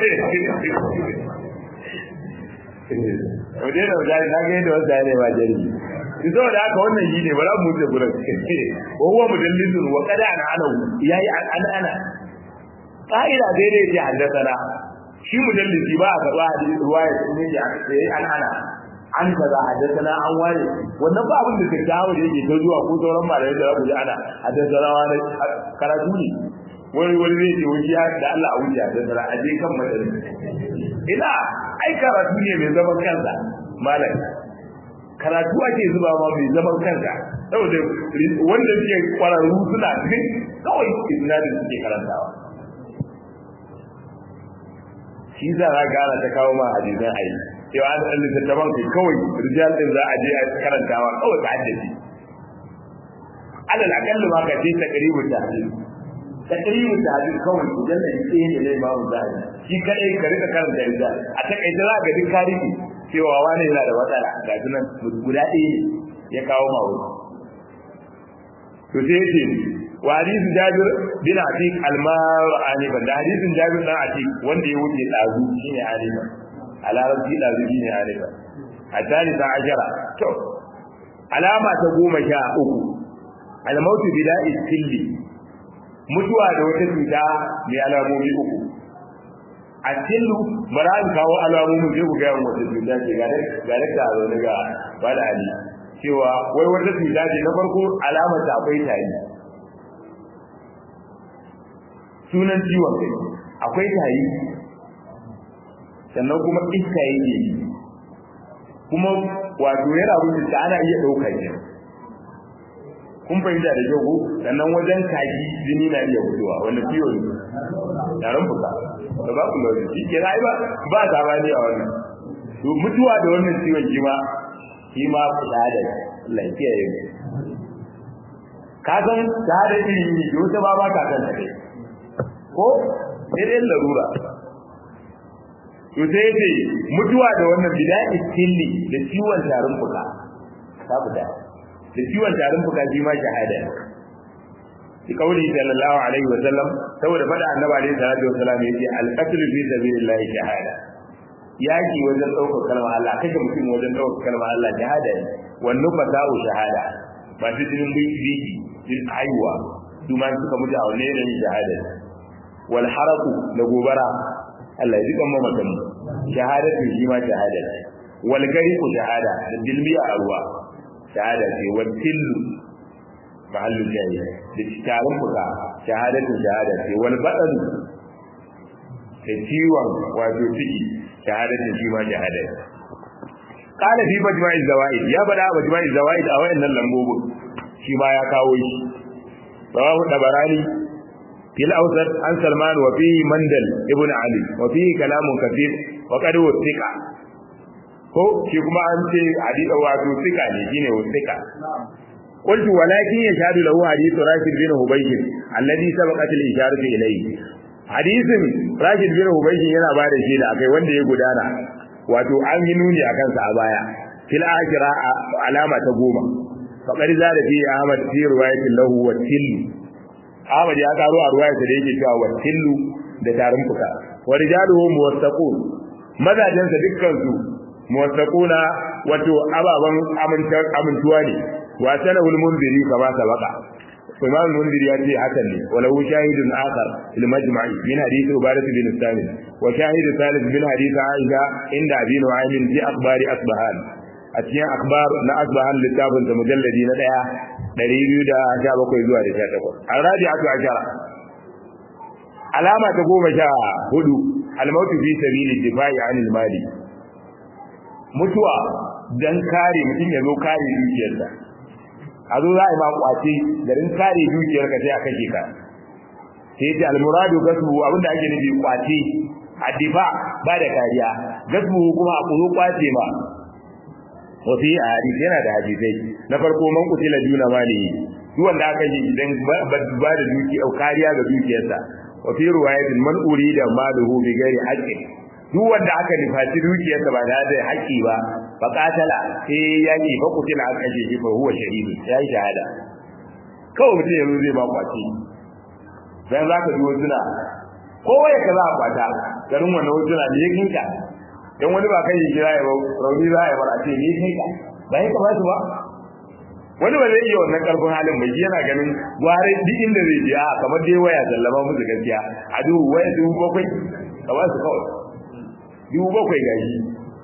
mu daina mutane na ga yadda wanda ne ba jari shi saboda haka wannan shi ne ba za mu wuce gurin wa huwa mudallisun wa qad ana ana yayi an ana ka'ida daidai ce haddasa shi mudallisi ba a karɓa hadisi ruwaya sun yi an ana an kaza haddathana an ware wannan ba abin da ke kawo da yake ta zuwa ko sauran malamai da rabu ana haddathana wani karatu ne wani wani zai ce wani ya da Allah a wuce haddathana a je kan madani ina ai karatu ne mai zaman kansa malam karatu ake zuba ma mai zaman kansa saboda wanda suke kwararru suna cikin kawai isnadin suke karantawa shi za a gara ta kawo ma hadisan ayi cewa an ɗan littattafan kai kawai rijal ɗin za a je a karantawa kawai ka haddace alal akalli ma ka ce ta karibu ta hadis ta karibu ta hadis kawai idan da yake ne ne ba mu zai shi kadai ka rika karanta rijal a takaice za ga duk tarihi cewa wani yana da matsala ga sunan guda ɗaya ne ya kawo ma wani to sai yace wa hadisin Jabir bin Atiq al-Mar'ani da hadisin Jabir dan Atiq wanda ya wuce dazu shine Alifa a larabci da zubi ne arifa a talita ashara to alama ta goma sha uku almautu bila istilli mutuwa da wata cuta mai alamomi uku a tillu bara an kawo alamomin sai ku gaya wata cuta ce ga da ta zo daga bada ali cewa wai wata cuta ce na farko alamar ta akwai tari sunan ciwon kai akwai tari sannan kuma iska yake yi kuma wato yana wuce ta ana iya ɗauka shi kun fahimta da kyau ko sannan wajen kaji jini na iya fitowa wanda ciwo ne yaran fuka da ba ku lauyi shi ke ba ba ta ba ne a wannan to mutuwa da wannan ciwon shi ma shi ma fita da lafiya ya yi ka san ta da iri ne da wata ba ba ka san ta ko sai dai larura to sai ce mutuwa da wannan bida istilli da ciwon tarin fuka ta fita da ciwon tarin fuka shi ma shahada shi kauli sallallahu alaihi wa sallam saboda fada annabi alaihi salatu wa sallam yace al-qatl fi sabilillah shahada yaki wajen daukar kalmar Allah kashe mutum wajen daukar kalmar Allah shahada ne wannan fata'u shahada ba su jinin biki din aiwa su ma suka mutu a wannan yanayin shahada wal haraku da gobara Allah ya jikan mamatan mu shahadatu shi ma shahada ce wal gariqu shahada da dilmiya a ruwa shahada ce wal tillu mahallu jayi da tarin fuka shahadatu shahada ce wal badan da ciwon wato ciki shahadatu shi ma shahada ce qala fi majma'i zawaid ya bada majma'i zawaid a wayannan lambobin shi ma ya kawo shi rawahu dabarani في الأوسط عن سلمان وفيه مندل ابن علي وفيه كلام كثير وقد وثق ko shi kuma an ce hadisi wato sika ne shine wasika qultu walakin yashhadu lahu hadithu rashid bin hubaysh alladhi sabaqat al-isharatu ilayhi hadisin rashid bin hubaysh yana ba da shi da akai wanda ya gudana wato an yi nuni akan sa a baya fil akhira alama ta goma faqad zada fi ahmad fi riwayatin lahu wa tillu ahmad ya karo a riwayarsa da yake cewa wa tillu da tarin fuka wa rijaluhu muwattaqun mazajensa dukkan su muwattaquna wato ababan amintuwa ne wa sanahu al-munziri kama sabaka imam al-munziri ya ce hakan ne walau shahidun akhar fil majma'i min hadith ubadah bin salim wa shahid thalith min hadith aisha inda abi nu'aym fi akhbari asbahan a cikin akhbar na asbahan littafin da mujalladi na daya 217 zuwa da 18 al-rabi'atu ashara alama ta goma sha hudu al-mautu fi sabili difa'i anil mali mutuwa dan kare mutum ya zo kare dukiyarsa a zo za a yi ma kwace garin kare dukiyar ka sai a kashe ka sai ta almuradu gasbu abinda ake nufi kwace addifa ba da kariya gasbu kuma a kuzo kwace ma wa fi hadisi yana da hadisai na farko man kutila duna malihi duk wanda aka yi idan ba da dukiya kariya ga dukiyarsa wa fi riwayatin man urida maluhu bi ghairi haqqin duk wanda aka nufaci dukiyarsa ba da da haƙƙi ba fa qatala sai yaki fa kutila aka kashe shi fa huwa shahidi ya yi shahada kawai mutum yanzu zai ba kwaci dan zaka ji wasu na kowa ya kaza a kwata garin wannan wasu na ne kinka dan wani ba kai jira ya ba rauni za ya bar a ce ne kinka ba ya kamata ba wani ba zai iya wannan karfin halin bai yana ganin gware duk inda zai je a kamar dai waya sallama musu gaskiya a duhu waya dubu bakwai kamar su kawai dubu bakwai gashi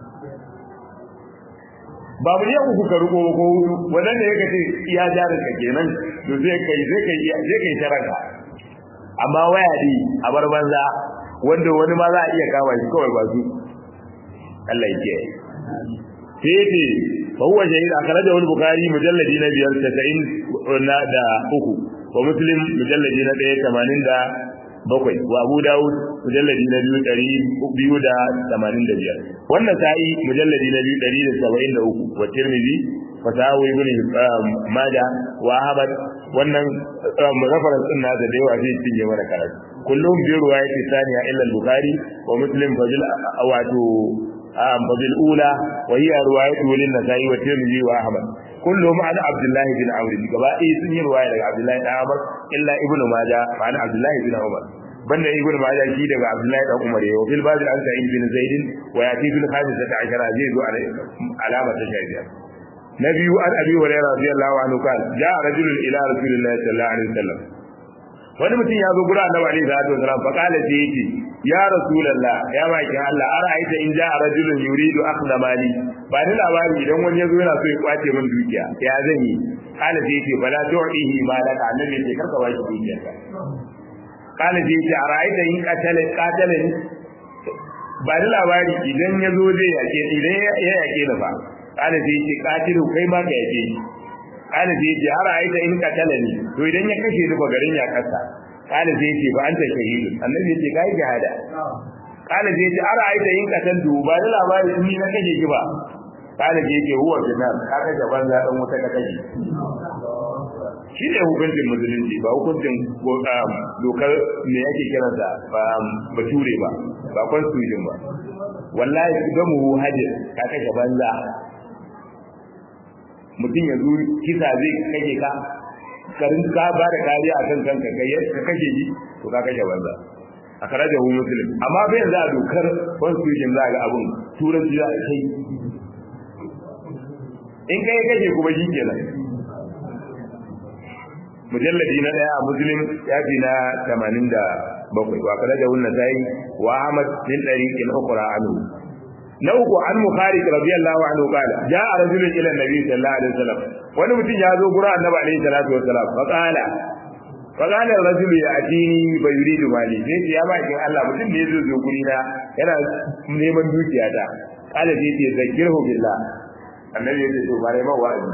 ba mu yau kuka riko ko wannan ne yake ce iya jarin ka kenan to zai kai zai kai zai kai sharaka amma waya di a bar banza wanda wani ma za a iya kama shi kawai ba su Allah yake sai ce fa huwa shahid akhrajahu al-bukhari mujalladi na biyar 90 na da uku wa muslim mujalladi na 1 da bakwai wa Abu Dawud mujalladi na biyu ɗari biyu da tamanin da biyar wannan sa'i mujalladi na biyu ɗari da saba'in da uku wa Tirmidhi wa Sahawi ibn Majah wa Ahmad wannan reference din nasa da yawa zai cinye mana karatu kullum bi ruwayati thaniya illa al-Bukhari wa Muslim fadil wato fadil ula wa hiya ruwayatu lin Nasa'i wa Tirmidhi wa Ahmad kullum an Abdullah bin Amr gaba ɗaya sun yi ruwaya daga Abdullah bin Amr illa Ibn Majah ma'ana Abdullah bin Umar banda ibn majah shi daga abdullahi dan umar yau fil bazi an sa'id bin zaid wa yati fil khamisata ashara zai zo alama ta shafiya na biyu an abi hurairah radiyallahu anhu kan ja rajulun ila rasulillahi sallallahu alaihi wasallam wani mutum ya zo gura annabi alaihi salatu wasallam fa kala sai yace ya rasulullah ya baki Allah ara'aita in ja rajulun yuridu akhdha mali ba ni labari idan wani yazo yana so ya kwace min dukiya ya zan yi kala sai yace bala tu'ihi malaka annabi sai karka ba shi dukiyarka kana je ce a ra'aita yin katale katale ba da labari idan ya zo zai yake idan ya yake da fa kana je ce katilu kai ma ka yake kana je ce a ra'aita in katale ne to idan ya kashe duka garin ya kasa kana je ce ba anta shahidun annabi ce kai jihada kana je ce a ra'aita in katantu ba da labari in ni na kashe ki ba kana je ce huwa binar ka kashe banza dan wuta ka kashe shi ne hukuncin musulunci ba hukuncin dokar me yake kiran da ba bature ba ba constitution ba wallahi su ga mu hajir ka kashe banza mutum ya zo kisa zai kashe ka karin ka ba da kariya a kan kanka kai ka kashe shi to ka kashe banza a karaja hu muslim amma bai za a dokar constitution za ga abun turanci za a kai in kai kashe kuma shi kenan mujalladi na daya a muslim ya fi na 87 wa kada da wannan sai wa ahmad bin tariqin ukhra anhu na uku an mukharij radiyallahu anhu qala jaa rajulun ila nabi sallallahu alaihi wasallam wani mutum ya zo gura annabi alaihi salatu wasallam fa qala fa qala rajulu ya atini fa yuridu mali sai ya ba kin Allah mutum ne zai zo guri na yana neman dukiya ta qala sai ya zakirhu billah annabi ya ce to bare ma wa'azi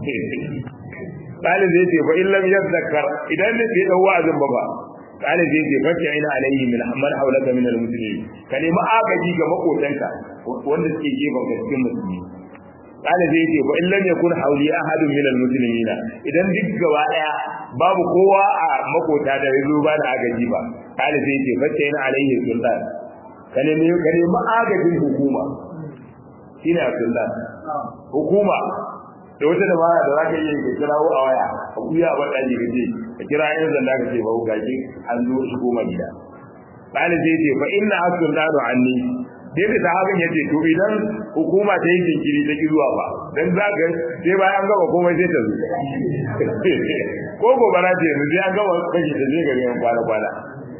قال زي ce fa illam yadhakkar idan ne bai dau wa'azin ba ba قال زي ce fa ina alayhi min man hawlaka min almuslimin ka nemi agaji ga makotanka wanda suke gefen ka cikin musulmi قال زي ce fa illam yakun hawli ahadun min almuslimin idan duk gaba daya babu kowa a makota da yazo ba da agaji ba قال زي ce fa ina alayhi sultan ka nemi ka nemi agajin hukuma shine sultan hukuma da wata dabara da za ka yi ka kirawo a waya a kuya a baɗaji ka ce ka kira yan zanda ka ce ba ku gaji an zo shigo ma gida bani zai ce fa inna asun danu anni dai da sahabin ya ce to idan hukuma ta yi jinkiri ta ki zuwa ba dan za ka sai bayan gaba komai sai ta zo ko gobara ce yanzu sai an gaba kashi ta je gari yan kwana kwana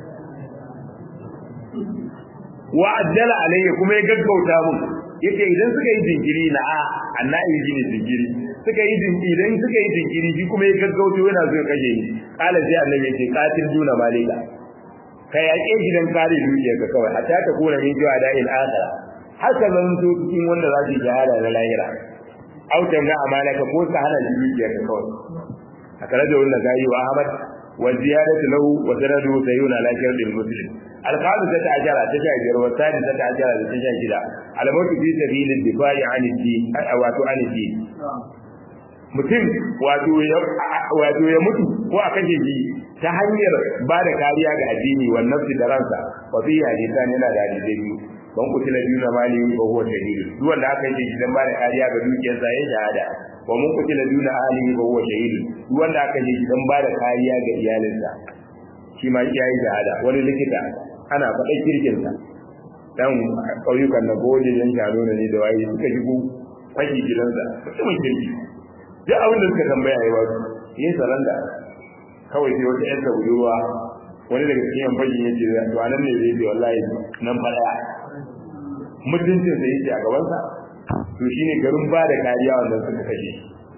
wa ajjala alayya kuma ya gaggauta mun yace idan suka yi jinkiri na a annabi ji ne jinkiri suka yi jinkiri idan suka yi jinkiri shi kuma ya gaggauta yana so ya kashe ni kala sai annabi yace qatil duna malika kai yaƙe shi dan kare dukiyarka kawai hatta ta kula min jiwa da il akhira har ka zan to cikin wanda za su jihada na lahira au tamna amalaka ko ka hana dukiyarka kawai akara da wannan gayi wa ahmad wa ziyadatu lahu wa sanadu sayyuna la shardil muslim الخامسة عشرة تشاجر والثالثة عشرة تشاجر على موت في سبيل الدفاع عن الدين أو عن الدين mutum wato ya mutu ko a kashe shi ta hanyar ba da kariya ga addini wa nafsi da ransa wa fi hadisan yana da hadisai biyu ban kutila biyu na mali ba huwa shahidu duk wanda aka yi shi dan ba da kariya ga dukiyarsa ya shahada wa mun kutila biyu na ahlihi ba huwa shahidu duk wanda aka yi shi dan ba da kariya ga iyalinsa shi ma ya yi shahada wani likita ana faɗa kirkinsa dan ƙauyukan na gode yan shano ne da waye suka shigo fashi gidansa mutumin kirki duk abin da suka tambaya ya ba su yin saranda kawai sai wata yarsa budurwa wani daga cikin yan fashi ya ce to anan ne zai ce wallahi nan fa daya mutuncin sa yake a gabansa to shine garin ba da kariya wanda suka kashe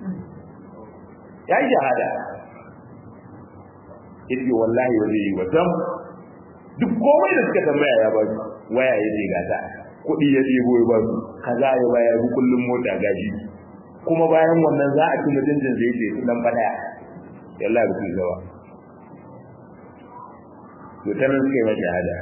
ya yi shahada yace wallahi wani yi wa dam duk komai da suka tambaya ya ba su waya ya ce gata kuɗi ya ɗebo ya ba su kaza ya bayar kullum mota gaji kuma bayan wannan za a ci mutuncin zai ce dan fada yalla ba su gawa to tanan suka yi mata hada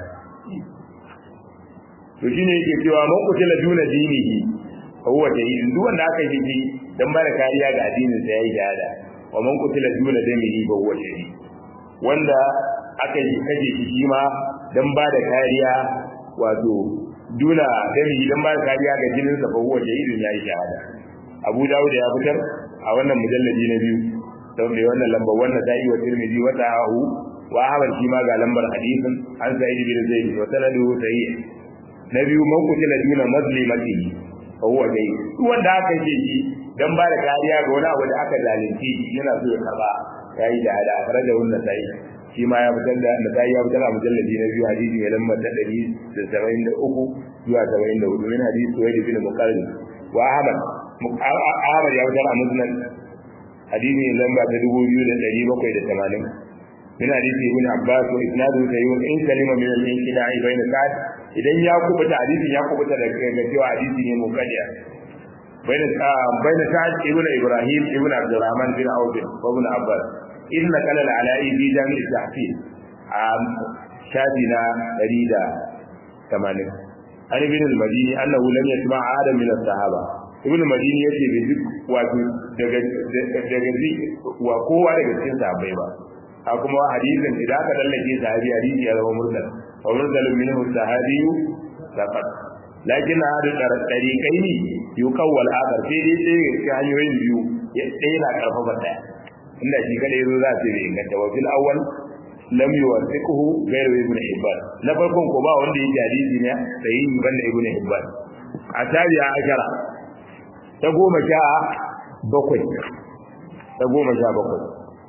to shine yake cewa man kutila duna dinihi fa huwa shahid duk wanda aka yi shi dan bada kariya ga addinin sa yayi shahada wa man kutila duna dinihi fa huwa shahid wanda aka yi kaje shi shi ma dan bada kariya wato duna dinihi dan bada kariya ga jinin sa fa huwa shahidun yayi shahada Abu Dawud ya fitar a wannan mujalladi na biyu don da wannan lambar wannan da'i wa Tirmidhi wa ta'ahu wa Ahmad shi ma ga lambar hadisin an Sa'id bin Zaid wa sanaduhu sahih na biyu man kutila duna mazlimati fa huwa dai duk wanda aka ce shi dan ba da kariya ga wani abu da aka zalunci yana so ya karba yayi da hada akara da wannan sai shi ma ya fitar da nasai ya fitar a mujalladi na biyu hadisi mai lambar ta 173 zuwa 74 min hadisi Suwaid bin Muqarrin wa Ahmad Ahmad ya fitar a Musnad hadisi lamba ta 2780 من حديث ابن عباس واسناده سيئ ان كلمه من الانقطاع بين سعد idan ya kubuta hadisi ya kubuta da ga cewa hadisi ne mukaddiya baina baina sa'ad ibn ibrahim ibn abdurrahman bin auf ibn abbas inna kala al-ala'i bi jami' tahfil am shadina 180 an ibn al-madini annahu lam yasma' adam min as-sahaba ibn al-madini yace bai duk wato daga daga wa kowa daga cikin sahabbai ba a kuma hadisin idan aka dallake sahabi hadisi ya zama mursal wa mursalun minhu sahabi faqat lakin hadu tariqain yuqawwal akhar sai dai sai ga hanyoyin biyu ya ɗaya na karfafa ɗaya inda shi kada yazo za su yi inganta wa fil awwal lam yuwathiquhu ghayru ibn hibban na farkon ko ba wanda yake hadisi ne sai banda ibn hibban a tabi'a ashara ta goma sha bakwai ta goma sha bakwai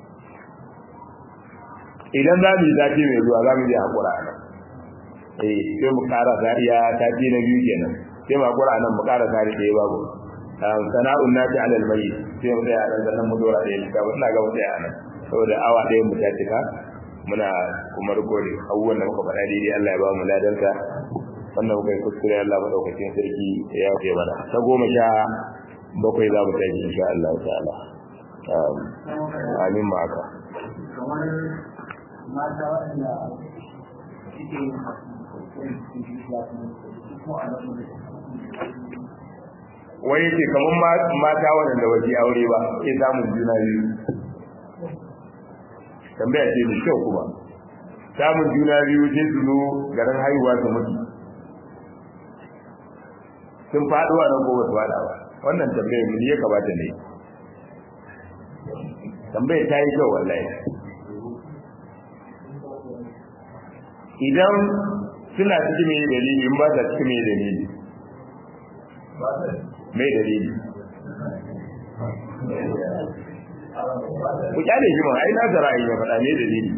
idan za mu yi zafi mai zuwa za mu yi haƙura nan eh sai mu ƙara zariya tafi na biyu kenan sai mu haƙura nan mu ƙara zari ɗaya babu sana'un nati alal mai sai mu tsaya nan sannan mu dora ɗaya cika ina ga mu tsaya nan saboda awa ɗaya mu ta cika muna kuma rikodin abubuwan da muka faɗa daidai Allah ya ba mu ladansa wannan muka yi kuskure Allah maɗaukacin sarki ya yafe mana ta goma sha bakwai za mu tashi insha Allah ta'ala amin ma haka mata waɗanda suke yin wai yake kamar mata waɗanda waje aure ba ke samun juna biyu tambaya ce da kyau kuma samun juna biyu sai su zo garin haihuwa su mutu sun faɗo a nan ko ba su faɗa ba wannan tambayar mu ne ya kamata ne tambayar ta yi kyau wallahi idan suna cikin mai dalili in ba ta cikin mai dalili mai dalili ku kyale shi ma ai na da ra'ayi ya faɗa mai dalili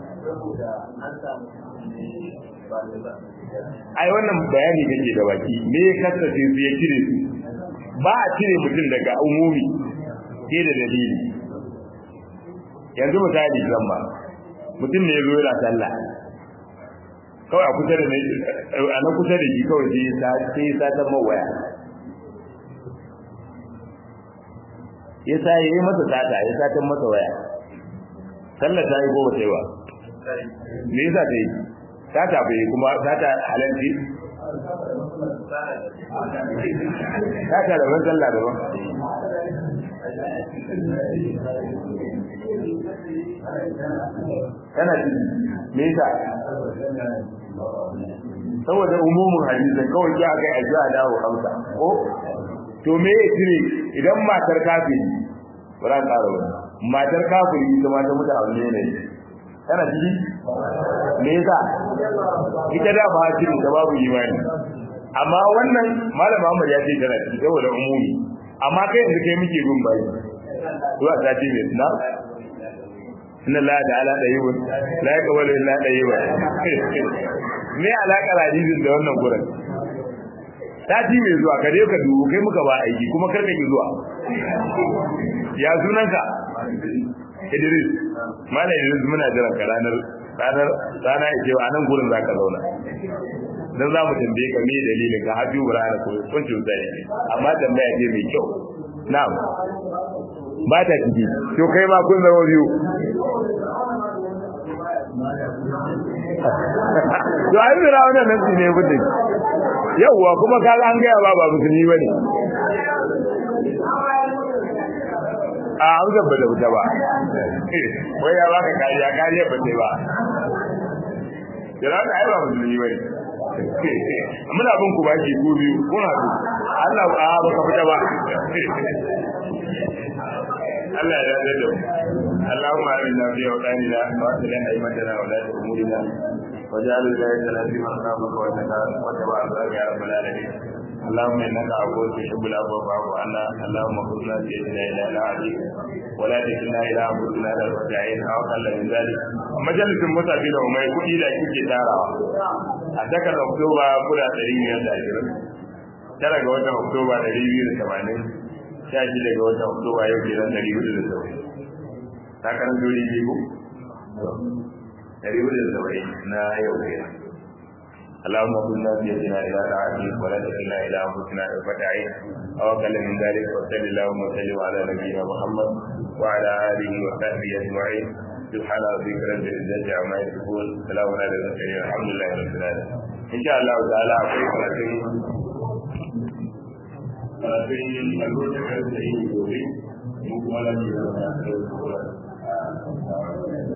ai wannan bayani kake da baki me ya kasace su ya cire su ba a cire mutum daga umumi sai da dalili yanzu misali zan ba mutum ne ya zo yana sallah kawai a kusa da a na kusa da shi kawai sai ya satan mawaya ya sa ya yi masa sata ya satan masa waya sallar ta yi ko bata yi ba me yasa ta yi sata bai yi kuma sata halalci sata daban sallah daban kana ci me yasa saboda umumin hadisin kawai ya ga aji a dawo hamsa ko to me ya cire idan matar kafiri bara ƙara wani matar kafiri ita ma ta mutu a wani ne kana ciki me yasa ita da ba cire ta babu imani amma wannan malam Muhammad ya ce tana ciki saboda umumi amma kai yanzu kai muke bin bayi zuwa sati mai na inna la ta'ala tayyibun la yaqbalu illa tayyiban me alakar hadisin da wannan gurin sati mai zuwa ka je ka dubu kai muka ba aiki kuma kar ka ki zuwa ya sunanka Idris mallam Idris muna jiran ka ranar ranar rana ya cewa anan gurin zaka zauna dan za mu tambaye ka me dalilin ka hafi burana ko kuncin zai amma tambaya ce mai kyau na'am ba ta ciki to kai ma kun zama biyu to ai zira wannan nan ne gudun yawwa kuma ka an gaya ba ba musulmi bane a an gaba da wuta ba wai ya baka kariya kariya ba sai ba jira ka ai ba musulmi bane muna bin ku baki ku biyu kuna su Allah a baka fita ba Allah ya yarda da mu اللهم آمنا في أوطاننا وأصلح أئمتنا ولاة أمورنا واجعل ولايتنا في من خافك واتبع أمرك يا رب العالمين اللهم انك عفو تحب العفو فاعف عنا اللهم خذنا بيدنا الى العديد ولا تكلنا الى انفسنا طرفة عين او اقل من ذلك مجلس المتقين وما يكون الى كيكي تاراwa a takar oktoba kula ɗari biyar da ashirin tara ga watan oktoba ɗari biyu da tamanin sha shida ga watan oktoba yau kenan ɗari hudu da saba'in takarar dole ne ko ɗari hudu da saba'in na yau kenan اللهم كنا بيدنا الى طاعتك ولا تكلنا الى انفسنا طرفة عين او اقل من ذلك وصل اللهم وسلم على نبينا محمد وعلى اله وصحبه اجمعين سبحان ربك رب العزه عما يصفون سلام على المرسلين الحمد لله رب العالمين ان شاء الله تعالى akwai karatun karatun albarkar da yi gobe mu kuma lafiya da